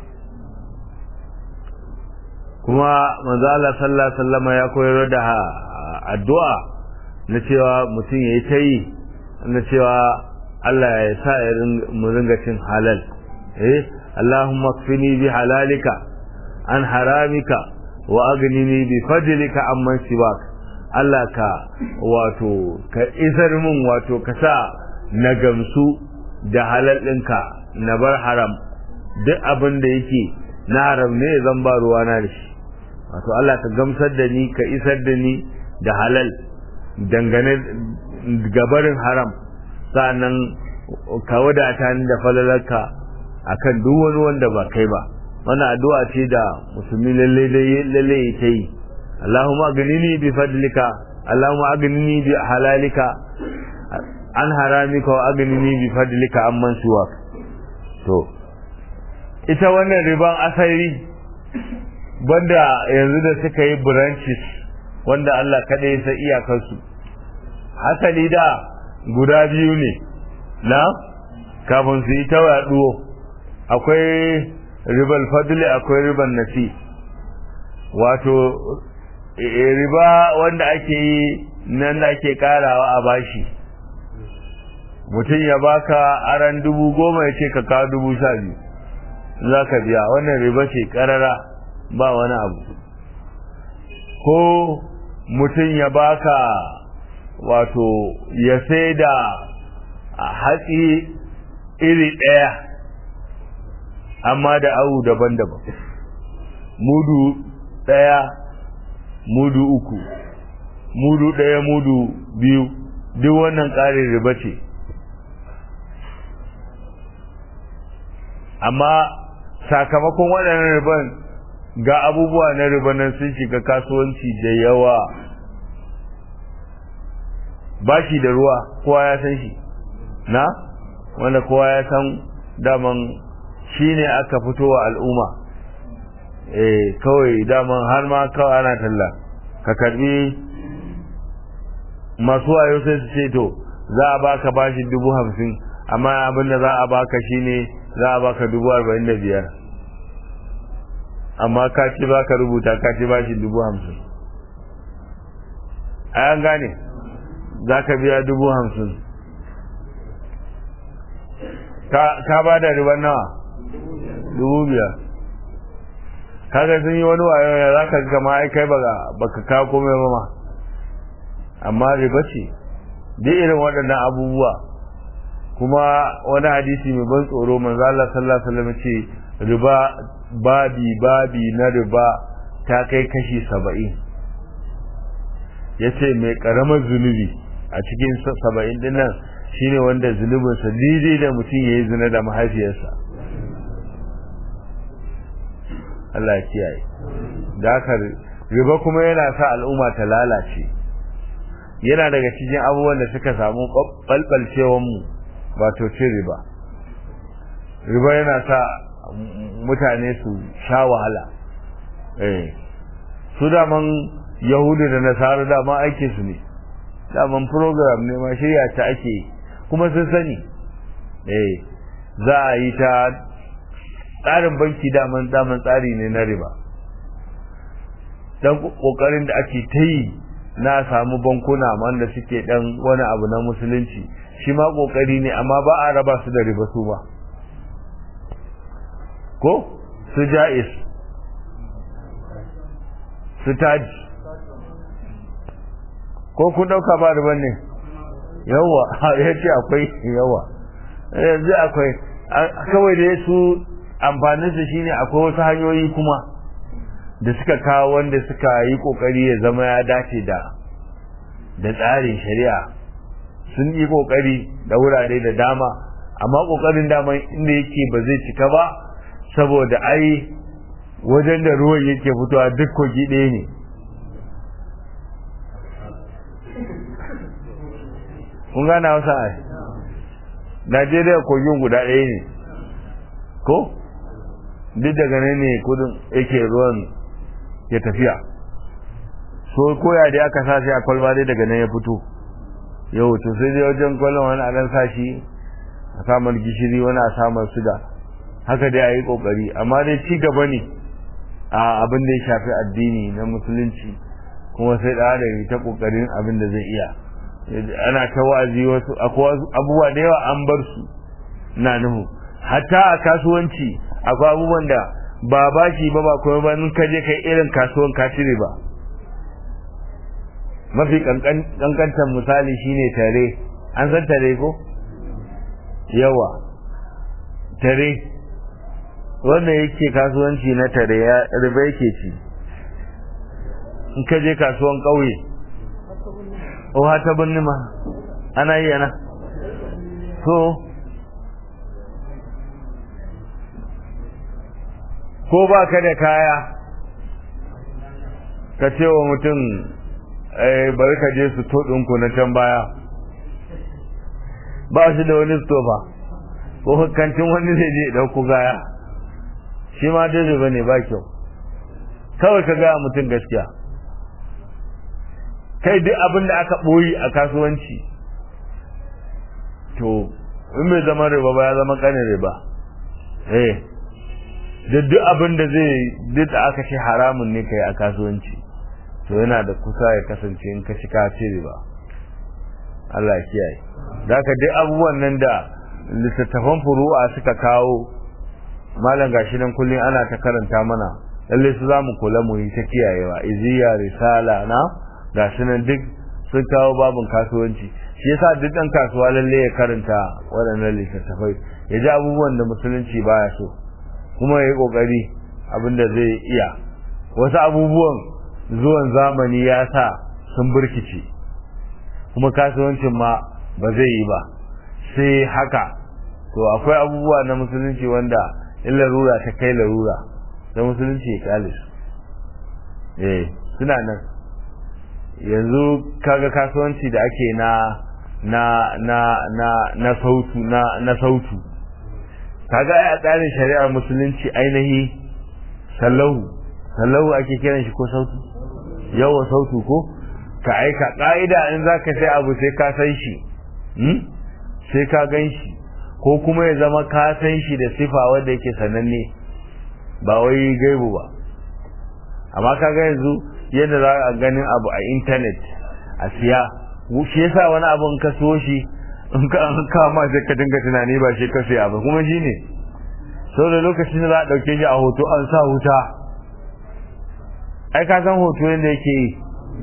Speaker 1: kuma manzo Allah sallallahu alaihi wasallam ya koyar da addu'a na cewa mutum yayi tayi na cewa Allah ya sa mu ringa cin halal eh Allahumma kfini bi halalika an haramika wa aghnini bi fadlika amman siwak Allah ka wato ka isar min wato ka sa na gamsu da halal ɗinka na bar haram duk abin da yake na haram ne zan ba ruwana da shi wato Allah ka gamsar da ni ka isar da ni da halal dangane gabarin haram sa'annan ka wadata ni da falalarka akan duk wani wanda ba kai ba wannan addu'a ce da musulmi lalle lalle yake yi Allahumma aghnini bi fadlika Allahumma aghnini bi halalika an haramika wa aghnini bi fadlika amman siwak to ita wannan riban asali banda yanzu da suka yi branches wanda Allah kada ya san iyakarsu asali da guda biyu ne na kafin su yi ta yaduwo akwai ribal fadli akwai riban nasi wato riba wanda ake yi nan da ake karawa a bashi mutum ya baka aran dubu goma ya ce ka kawo dubu sha biyu za ka biya wannan riba ce karara ba wani abu ko mutum ya baka wato ya sai da hatsi iri ɗaya amma da awu daban-daban mudu ɗaya mudu uku mudu ɗaya mudu biyu duk wannan ƙarin riba ce amma sakamakon waɗannan riban ga abubuwa na riba nan sun shiga kasuwanci da yawa bashi da ruwa kowa ya san shi na wanda kowa ya san daman shi ne aka fito wa al'umma eh kawai daman har ma kawai ana talla ka karbi masu wayo sai su ce to za a baka bashi dubu hamsin amma abin da za a baka shine za a baka dubu arba'in da biyar amma ka ce baka rubuta ka ce bashi dubu hamsin a yan gane za ka biya dubu hamsin ka ba da riban nawa dubu biyar kaga sun yi wani wayo ya za ka kama ai kai baka ka komai ba ma amma riba ce duk irin waɗannan abubuwa kuma wani hadisi mai ban tsoro manzo Allah sallallahu alaihi wasallam ce riba babi babi na riba ta kai kashi saba'in yace mai karamar zunubi a cikin saba'in din nan shine wanda zunubinsa daidai da mutum ya yi zina da mahaifiyarsa Allah ya kiyaye da haka riba kuma yana sa al'umma ta lalace yana daga cikin abubuwan da suka samu ɓalɓalcewan mu wato cin riba riba yana sa mutane su sha wahala eh su daman yahudu da nasara dama aike su ne daman program ne ma shirya ta ake kuma sun sani eh za a yi ta tsarin banki daman daman tsari ne na riba dan kokarin da ake ta yi na samu bankuna wanda suke dan wani abu na musulunci shi ma kokari ne amma ba a raba su da riba su ba ko su ja'is su taji ko kun dauka ba riban ne yawa ya ce akwai yawa yanzu akwai kawai da su amfaninsa shine akwai wasu hanyoyi kuma da suka kawo wanda suka yi kokari ya zama ya dace da da tsarin shari'a sun yi kokari da wurare da dama amma kokarin dama inda yake ba zai cika ba saboda ai wajen da ruwan yake fitowa duk kogi ɗaya ne kun gana wasa ai najeriya kogin guda ɗaya ne ko duk daga nan ne kudin yake ruwan ya tafiya so koya da aka sa sai a kwalba dai daga nan ya fito yau to sai dai wajen kwallon wani adan sashi a samar gishiri wani a samar suga haka dai a yi kokari amma dai ci gaba ne a abin da ya shafi addini na musulunci kuma sai da da ta kokarin abin da zai iya ana ta wa'azi wasu akwai abubuwa da yawa an bar su na nuhu hatta a kasuwanci akwai abubuwan da ba bashi ba ba kuma ba in ka je kai irin kasuwan ka cire ba mafi kankantar misali shine tare an san tare ko yawa tare wanda yake kasuwanci na tare ya riba yake ci in ka je kasuwan ƙauye o ta birni ma ana yi yana so ko ba ka da kaya ka ce wa mutum bari ka je su ɗinku na can baya ba shi da wani stofa ko kantin wani zai je ɗauku gaya shi ma dai ba ne ba kyau kawai ka gaya mutum gaskiya kai duk abin da aka ɓoyi a kasuwanci to in bai zama riba ba ya zama ƙanin riba eh da duk abin da zai duk da aka ce haramun ne kai a kasuwanci to yana da kusa ya kasance in ka ka ce riba Allah ya kiyaye da ka duk abubuwan nan da littattafan furu'a suka kawo malam gashi nan kullum ana ta karanta mana lalle su za mu kula mu yi ta kiyayewa iziya risala na gashi nan duk sun kawo babin kasuwanci shi yasa duk dan kasuwa lalle ya karanta waɗannan littattafai ya ji abubuwan da musulunci baya so kuma ya yi ƙoƙari abin da zai iya wasu abubuwan zuwan zamani ya sa sun burkice kuma kasuwancin ma ba zai yi ba sai haka to akwai abubuwa na musulunci wanda in larura ta kai larura da musulunci ya kyale su eh suna nan yanzu kaga kasuwanci da ake na na na na na sautu na na sautu kaga a tsarin shari'ar musulunci ainihi sallahu sallahu ake kiran shi ko sautu yawa sautu ko ka aika ka'ida in za ka sai abu sai ka san shi sai ka gan shi ko kuma ya zama ka san shi da sifa wanda yake sananne ba wai gaibu ba amma ka ga yanzu yadda za a ganin abu a intanet a siya shi yasa wani abu in ka so shi in ka an kama sai ka dinga tunani ba shi ka siya ba kuma shi ne sau da lokacin da za a ɗauke shi a hoto an sa wuta ai ka san hoto yadda yake yi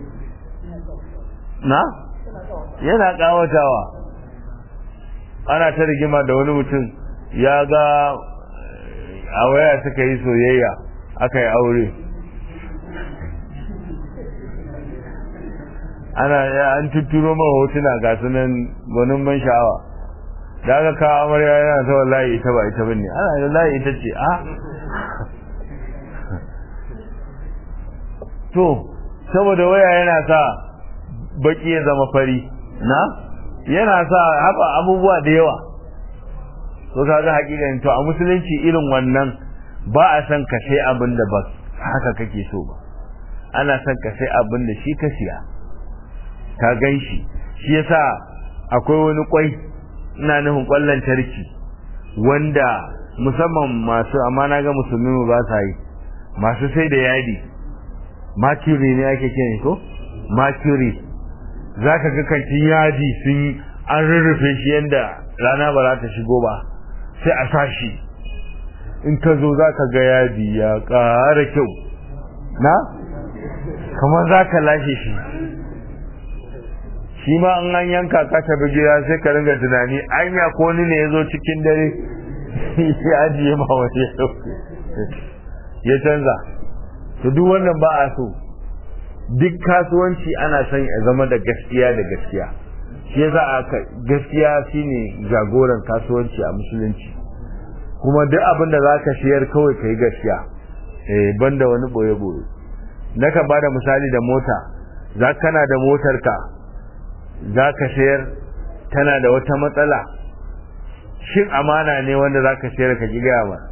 Speaker 1: na yana ƙawatawa ana ta rigima da wani mutum ya ga a waya suka yi soyayya aka yi aure ana an tuturo ma hotuna ga sunan gwanin ban sha'awa da aka kawo amarya yana ta wallahi ita ba ita bane ana wallahi ita ce a to saboda waya yana sa baki ya zama fari na yana sa haba abubuwa da yawa to kaga hakikan to a musulunci irin wannan ba a san ka sai abin da ba haka kake so ba ana son ka sai abin da shi ka siya ka gan shi shi yasa akwai wani kwai ina nufin kwallon tarki wanda musamman masu amma na ga musulmi ba sa yi masu sai da yadi mercury ne ake kiran ko mercury za ka ga kantin yadi sun an rurrufe shi yadda rana ba za ta shigo ba sai a sa shi in ka zo za ka ga yadi ya ƙara kyau na kamar za ka lashe shi shi ma an an yanka ka tafi gida sai ka ringa tunani anya ko ni ne ya zo cikin dare ya ajiye ma wani ya canza to duk wannan ba a so duk kasuwanci ana son ya zama da gaskiya da gaskiya shi yasa aka gaskiya shine jagoran kasuwanci a musulunci kuma duk abin da zaka siyar kawai kai gaskiya eh banda wani boye boye naka bada misali da mota za kana da motar ka zaka sayar tana da wata matsala shin amana ne wanda zaka sayar ka ki gaya ma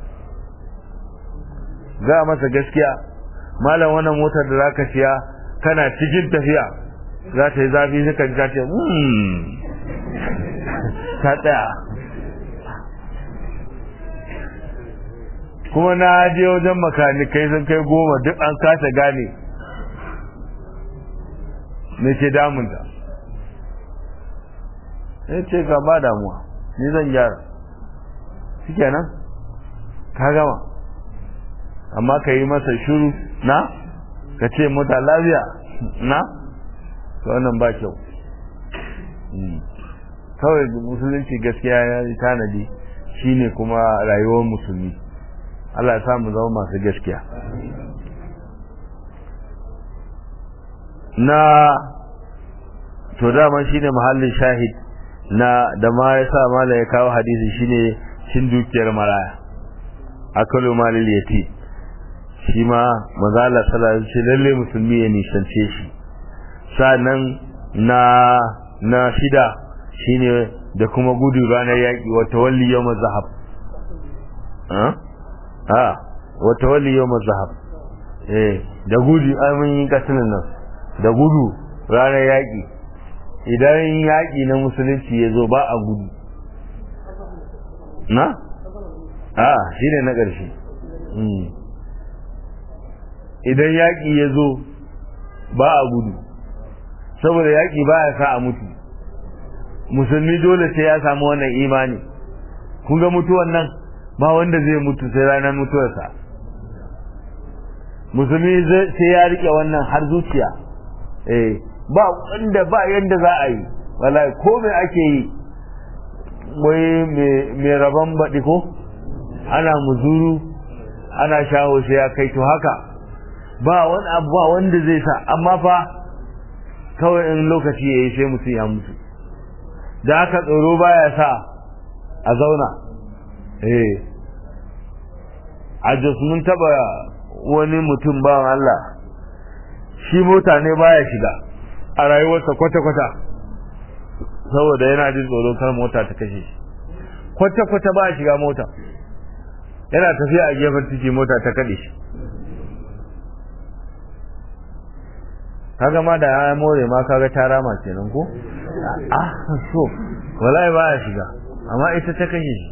Speaker 1: ga masa gaskiya malam wannan motar da zaka siya kana cikin tafiya za ta yi zafi suka ji ta ce ta tsaya kuma na je wajen makanikai sun kai goma duk an kasa gane me ke damunta ya ce ga ba damuwa ni zan gyara shi kenan ka gama amma ka yi masa shuru na ka ce mota lafiya na to wannan ba kyau kawai musulunci gaskiya ya yi tanadi shine kuma rayuwar musulmi Allah ya samu zama masu gaskiya na to dama shine mahallin shahid na da ma ya sa mala ya kawo hadisi shine cin dukiyar maraya akalu malil yati shi ma mazala sallallahu alaihi lalle musulmi ya nishance shi sannan na na shida shine da kuma gudu ranar yaki wa tawalli yawm zahab ha ha wa tawalli yawm zahab eh da gudu amin yin katilin nan da gudu ranar yaki idan yaki na musulunci ya zo ba a gudu na a shine na ƙarshe idan yaƙi ya zo ba a gudu saboda yaƙi ba ya sa a mutu musulmi dole sai ya samu wannan imani kun ga mutuwan nan ba wanda zai mutu sai ranar mutuwarsa musulmi sai ya rike wannan har zuciya eh ba wanda ba yanda za a yi wallahi ko me ake yi wai mai rabon baɗi ko ana muzuru ana shaho sai ya kai to haka ba wani abu ba wanda zai sa amma fa kawai in lokaci ya yi sai mutum ya mutu da haka tsoro baya sa a zauna eh a jos mun taba wani mutum ba Allah shi mota ne baya shiga a rayuwarsa kwata-kwata saboda yana jin tsoron kar mota ta kashe shi kwata-kwata baya shiga mota yana tafiya a gefen titi mota ta kaɗe shi kaga ma da ya more ma kaga ta rama kenan ko ah so wallahi ba ya shiga amma ita ta kashe shi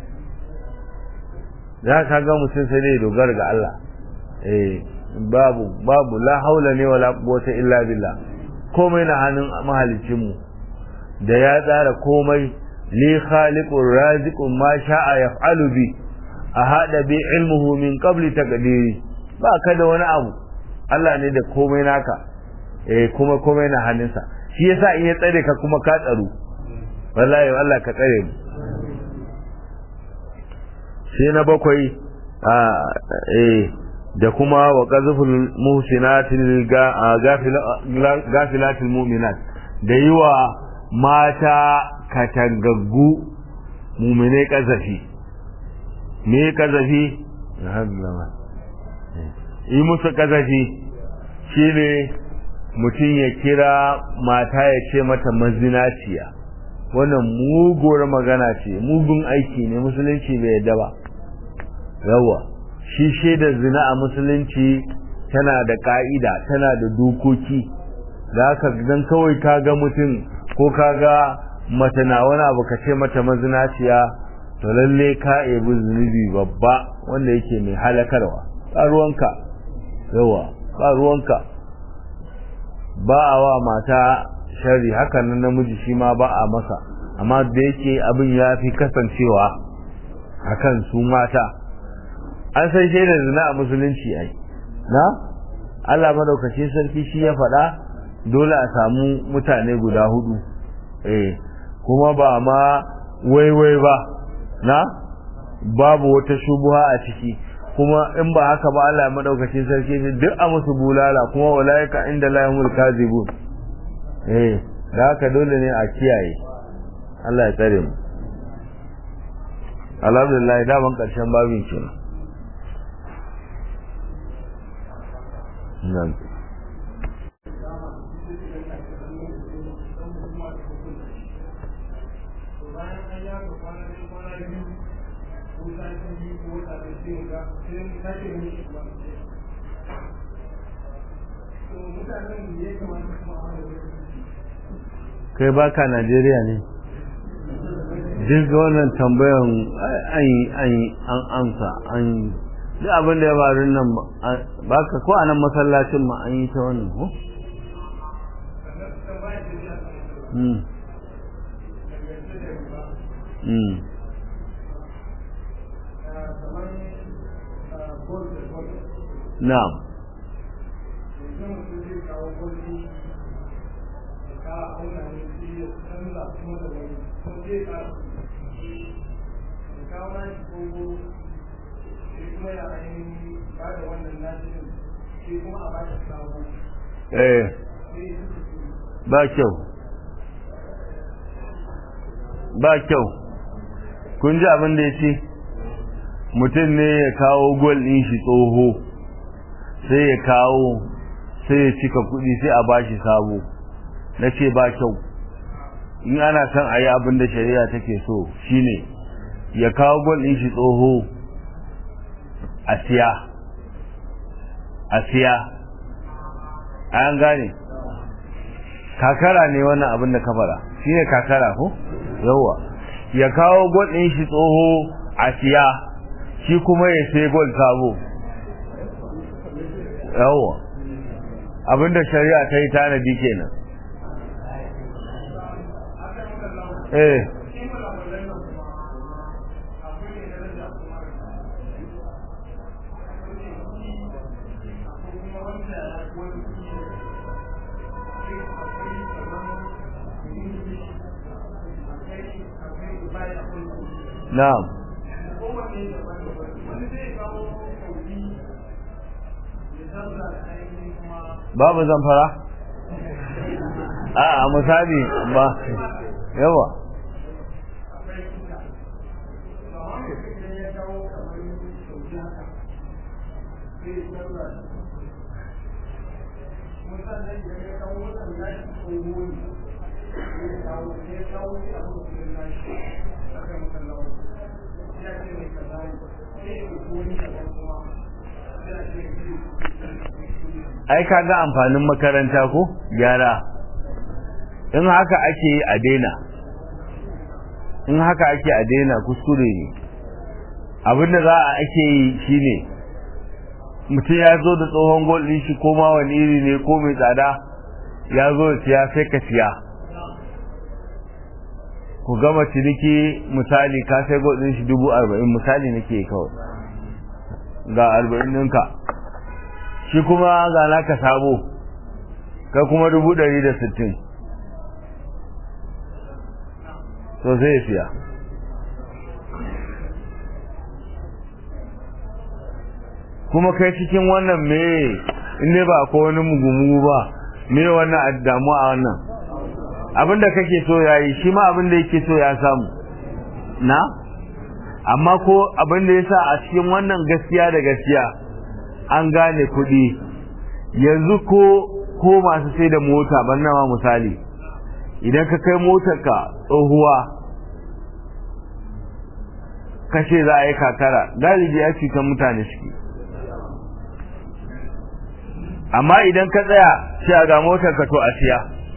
Speaker 1: za ka ga mutum sai dai dogara ga Allah eh babu babu la haula ne wala quwwata illa billah komai na hannun mahalicin mu da ya tsara komai li khaliqur raziqun ma sha'a yaf'alu bi ahada bi ilmuhu min qabli taqdiri ba ka da wani abu Allah ne da komai naka eh kuma komai na hannunsa shi yasa in ya tsare ka kuma ka tsaro wallahi Allah ka tsare mu sai na bakwai a eh da kuma wa qazful muhsinatil gafilatil mu'minat da yiwa mata katangaggu mu'mine kazafi me kazafi yi musu kazafi shine mutum ya kira mata ya ce mata mazinaciya wannan muguwar magana ce mugun aiki ne musulunci bai yadda ba yawa shi shaidar zina a musulunci tana da ka'ida tana da dokoki da haka dan kawai ka ga mutum ko ka ga mata na wani abu ka ce mata mazinaciya to lalle ka ebi zunubi babba wanda yake mai halakarwa ba ruwanka yawa ba ruwanka ba a wa mata shari hakan nan namiji shi ma ba a masa amma da yake abin ya fi kasancewa akan su mata an san shaidar zina a musulunci ai na Allah madaukakin sarki shi ya faɗa dole a samu mutane guda hudu eh kuma ba ma waiwai ba na babu wata shubuha a ciki kuma in ba haka ba Allah madaukakin sarki ne duk a musu bulala kuma walaika inda lahumul kazibun eh da haka dole ne a kiyaye Allah ya tsare mu alhamdulillah da ban karshen babin kenan nan kai baka Najeriya ne duk wannan tambayan an an amsa an duk abin da ya faru nan baka ko a nan masallacin ma an yi ta wannan ko Mm. Mm. na'am eh ba kyau ba kyau kun ji abin da ya ce mutum ne ya kawo gol ɗin shi tsoho sai ya kawo sai ya cika kuɗi sai a bashi sabo na ce ba kyau in ana son a yi abin da shari'a take so shine ya kawo gol ɗin shi tsoho a siya a siya an gane kakara ne wannan abin da ka fara shine kakara ko yawa ya kawo gol ɗin shi tsoho a siya shi kuma ya sai gol sabo yawa abinda shari'a ta yi tanadi kenan eh na'am babu zamfara a misali ba yawa ai kaga amfanin makaranta ko gyara in haka ake yi a daina in haka ake a daina kuskure ne abinda za a ake yi shine mutum ya zo da tsohon gol ɗin shi ko ma wani iri ne ko mai tsada ya zo da siya sai ka siya ku gama ciniki misali ka sai gol ɗin shi dubu arba'in misali nake kawai ga arba'in ɗinka shi kuma ga naka sabo kai kuma dubu ɗari da sittin to zai siya kuma kai cikin wannan me in ne ba ko wani mugu ba me wannan damu a wannan abinda kake so yayi shi ma abinda yake so ya samu na amma ko abinda yasa a cikin wannan gaskiya da gaskiya an gane kuɗi yanzu ko ko masu sai da mota ban nama misali idan ka kai motarka tsohuwa kashe za a yi kakara galibi ya cutar mutane suke amma idan ka tsaya sai ga motarka to a siya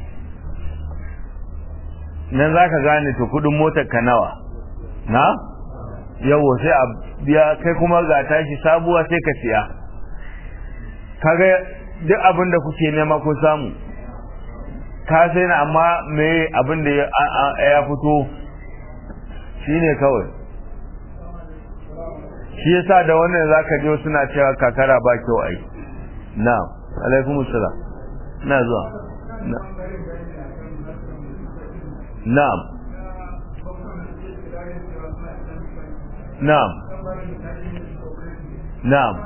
Speaker 1: nan za ka gane to kudin motarka nawa na yawo sai a biya kai kuma ga tashi sabuwa sai ka siya kaga duk abin da kuke nema ku samu ka sai na amma me abin da ya fito shine kawai shi yasa da wannan zaka je suna cewa kakara ba kyau ai na'am alaikum assalam na zuwa na'am na'am na'am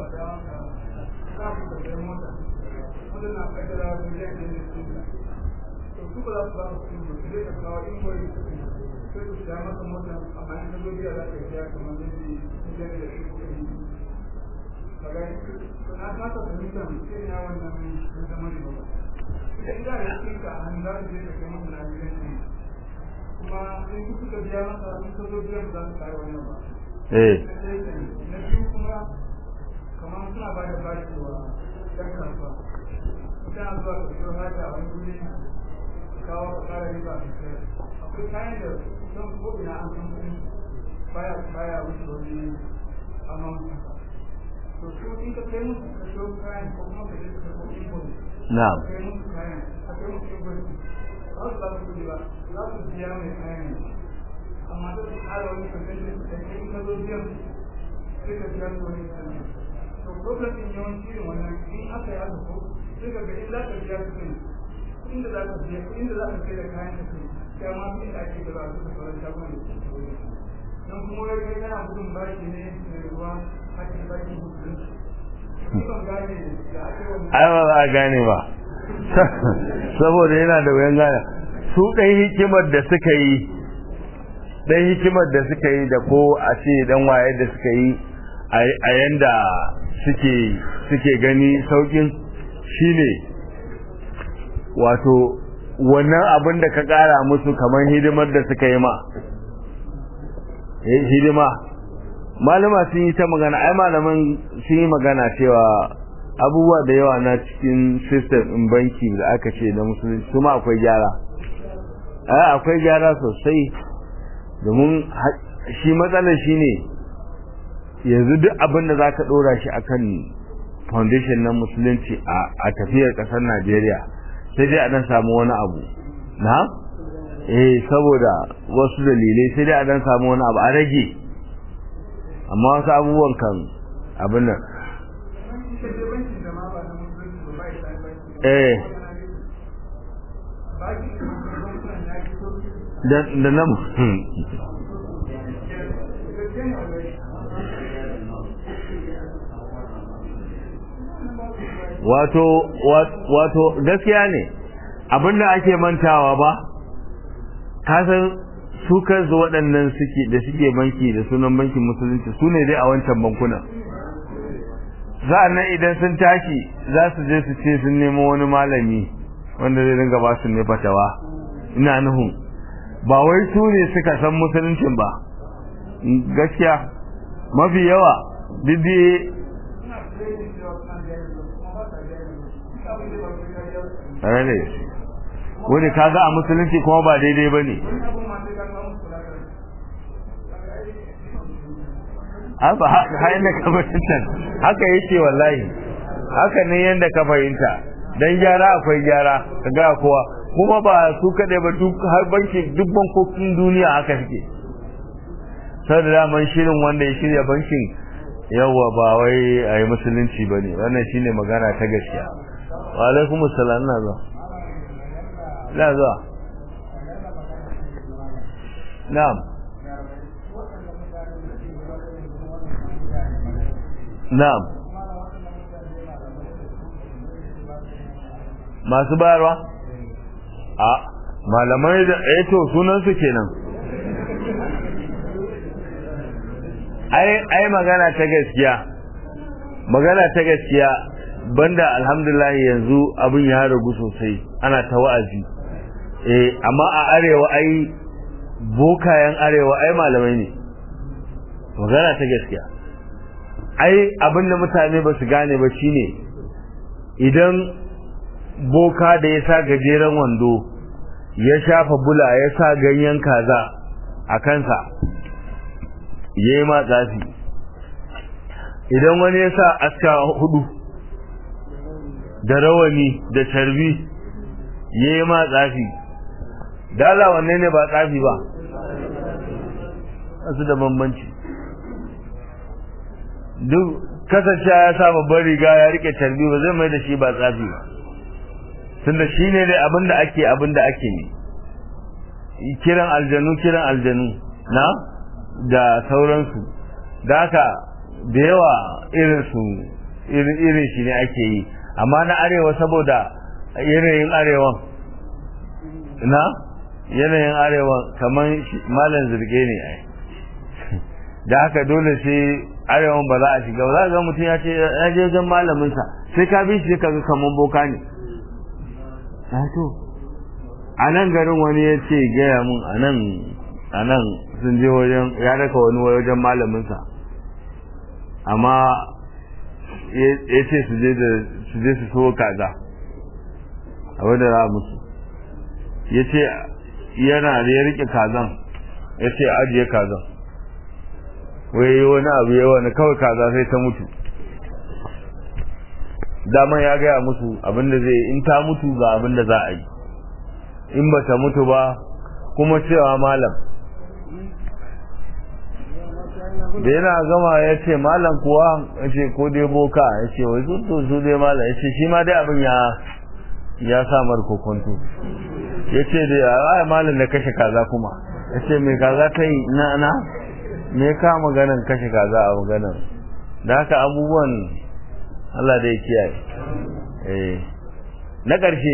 Speaker 1: eh
Speaker 2: kamar suna ba da bashi wa ɗan kasuwa ita zuwa ka siyo haja a wani guri kawo ka kara riba a cikin akwai kayan da don ko ina an san kuɗi baya baya wuce wani amman to su in ka kai musu ka siyo kayan ko kuma ka je ka karɓo invoice
Speaker 1: na'am
Speaker 2: ka kai musu kayan ka kai musu invoice ba su ba su kuɗi ba za su biya mai kayan amma da su ƙara wani kasance da kai in ka zo biyan sai ka biya su wani kasance to problem din yawanci irin wannan in aka yi haka ko sai ka ga in za ka biya kuɗin kuɗin da za ka biya kuɗin da za ka kai da kayan ka kai ya ma kuɗin da ake gaba su ka sauran shagunan da suke wuri don kuma wai kai kana gudun bashi ne mai ruwa hakin bashi musulunci ban gane da ake wannan
Speaker 1: ai ba za a gane ba saboda yana da wuyan gane su ɗan hikimar da suka yi ɗan hikimar da suka yi da ko a ce dan waye da suka yi a yanda suke suke gani saukin shine wato wannan abin da ka ƙara musu kamar hidimar da suka yi ma eh hidima malama sun yi ta magana ai malaman sun yi magana cewa abubuwa da yawa na cikin system in banki da aka ce na musulunci su ma akwai gyara ai akwai gyara sosai domin shi matsalar shi ne yanzu duk abin da za ka ɗora shi akan foundation na musulunci a tafiyar ƙasar najeriya sai dai a dan samu wani abu na eh saboda wasu dalilai sai dai a dan samu wani abu a rage amma wasu abubuwan kan abin nan eh da da nan wato wato gaskiya ne abinda ake mantawa ba kasan su kansu waɗannan suke da suke banki da sunan bankin musulunci su ne dai a wancan bankunan za nan idan sun tashi za su je su ce sun nemo wani malami wanda zai dinga ba su ne fatawa ina nuhu ba wai su ne suka san musuluncin ba gaskiya mafi yawa duk rane wani kaga a musulunci kuma ba daidai ba ne haka hain da ka fahimta haka yake wallahi haka ne yadda ka fahimta dan gyara akwai gyara ka ga kowa kuma ba su kaɗai ba duk har banki duk bankokin duniya haka suke sau da daman shirin wanda ya shirya bankin yawa ba wai a yi musulunci ba ne wannan shine magana ta gaskiya wa alaikum assalam na zuwa na zuwa na'am na'am masu bayarwa a malamai da to sunan su kenan ai ai magana ta gaskiya magana ta gaskiya banda alhamdulillah yanzu abin ya ragu sosai ana ta wa'azi eh amma a arewa ai bokayen arewa ai malamai ne magana ta gaskiya ai abin da mutane ba su gane ba shine idan boka da ya sa gajeren wando ya shafa bula ya sa ganyen kaza a kansa ya yi matsafi idan wani ya sa aska hudu da rawani da tarbi ya yi matsafi dala wanne ne ba tsafi ba su da bambanci duk kasance ya sa babban riga ya rike tarbi ba zai mai da shi ba tsafi ba tunda shi ne dai abinda ake abinda ake ne kiran aljanu kiran aljanu na da sauransu da haka da yawa irinsu irin shi ne ake yi amma na arewa saboda yanayin arewan na yanayin arewan kamar malam zirge ne ai da haka dole sai arewan ba za a shiga ba za ga mutum ya ce ya je wajen malaminsa sai ka bi shi ka ga kamar boka ne to a nan garin wani ya ce gaya mun a nan a nan sun je wajen ya raka wani wajen malaminsa amma ya ce su je su je su so kaza a wadda za musu ya ce yana da ya rike kazan ya ce ajiye kazan wai wani abu ya wani kawai kaza sai ta mutu daman ya gaya musu abinda zai in ta mutu ga abinda za a yi in ba ta mutu ba kuma cewa malam da yana gama ya ce malam kuwa ya ce ko dai boka ya ce wai sun to su dai malam ya ce shi ma dai abin ya ya samar kokonto ya ce da ya malam da kashe kaza kuma ya ce mai kaza ta yi na na me ka maganan kashe kaza a maganan da haka abubuwan Allah da ya kiyaye eh na ƙarshe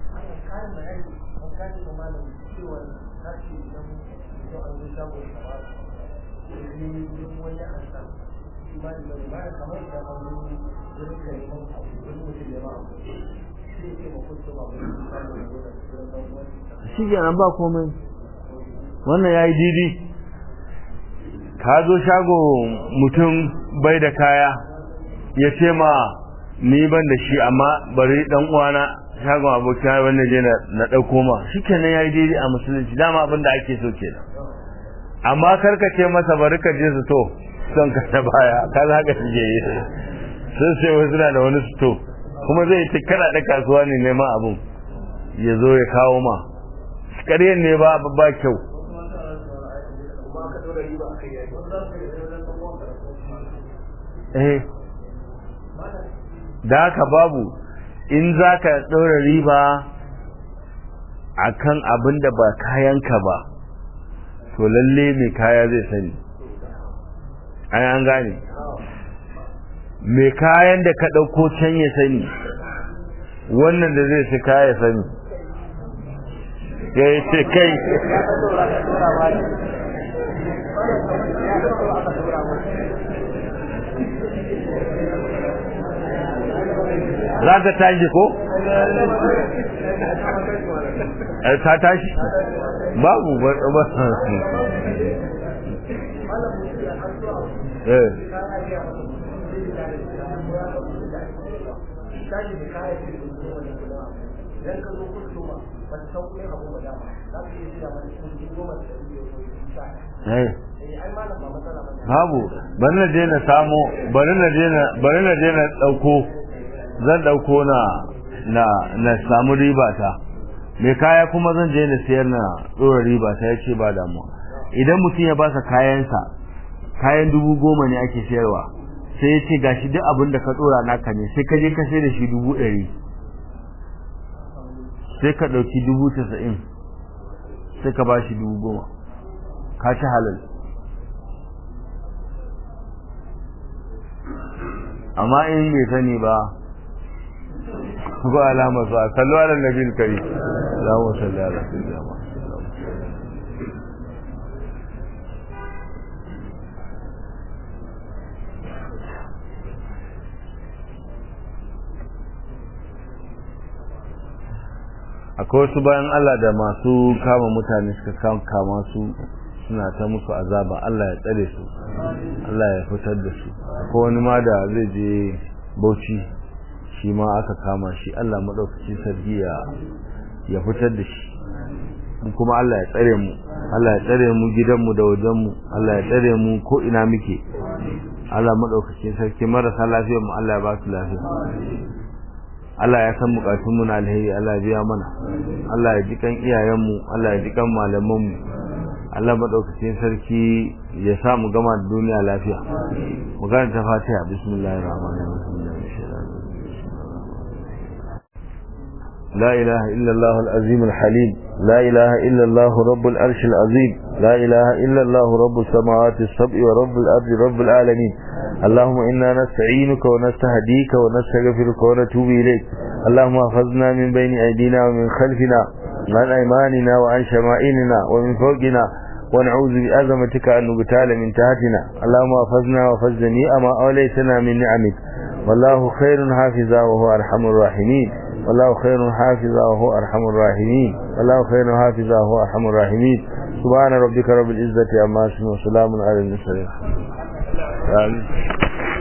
Speaker 1: shi kenan ba komai wannan ya yi didi ka zo shago mutum bai da kaya ya ce ma ni ban da shi amma bari dan uwana shagon abokin wanda je na ɗauko ma shi kenan ya yi didi a musulunci dama abin da ake so kenan amma karka ce masa bari ka je su to son ka ta baya ka za ka shige yi sun sai wasu na da wani sto kuma zai ta kana da kasuwa ne neman abin ya zo ya kawo ma ƙaryen ne ba ba kyau eh da haka babu in za ka ɗora riba a kan abin da ba kayanka ba to lalle mai kaya zai sani ai an gane mai kayan da ka ɗauko can ya sani wannan da zai fi kaya sani ya ce kai za ka tashi ko? ta tashi babu ba eh babu bari na je na samo bari na je na bari na je na dauko zan dauko na na na samu riba ta me kaya kuma zan je na sayar na dora riba ta yace ba damuwa idan mutum ya baka kayansa kayan dubu goma ne ake sayarwa sai ya ce gashi duk abin da ka dora naka ne sai ka je ka sai da shi dubu ɗari sai ka ɗauki dubu tasa'in sai ka ba shi dubu goma ka ci halal amma in bai sani ba ba alama sa sallu ala nabil kari Allahumma salli ala sayyidina akwai wasu bayan Allah da masu kama mutane suka kama su suna ta musu azaba Allah ya tsare su Allah ya fitar da su akwai wani ma da zai je bauchi shi ma aka kama shi Allah maɗaukaci sarki ya ya fitar da shi kuma Allah ya tsare mu Allah ya tsare mu gidanmu da wajenmu Allah ya tsare mu ko ina muke Allah maɗaukaci sarki marasa lafiyar mu Allah ya ba su lafiya Allah ya san bukatun mu na alheri Allah ya biya mana Allah ya ji kan iyayen mu Allah ya ji kan malaman mu Allah madaukakin sarki ya sa mu gama da duniya lafiya mu karanta Fatiha bismillahir rahmanir rahim لا إله إلا الله العظيم الحليم لا إله إلا الله رب العرش العظيم لا إله إلا الله رب السماوات السبع ورب الأرض رب العالمين اللهم إنا نستعينك ونستهديك ونستغفرك ونتوب إليك اللهم احفظنا من بين أيدينا ومن خلفنا وعن أيماننا وعن شمائلنا ومن فوقنا ونعوذ بأزمتك أن نبتال من تحتنا اللهم احفظنا وفز جميع ما أوليتنا من نعمك والله خير حافظا وهو أرحم الراحمين والله خير حافظا وهو أرحم الراحمين والله خير حافظا وهو أرحم الراحمين سبحان ربك رب العزة عما يصفون وسلام على المرسلين آمين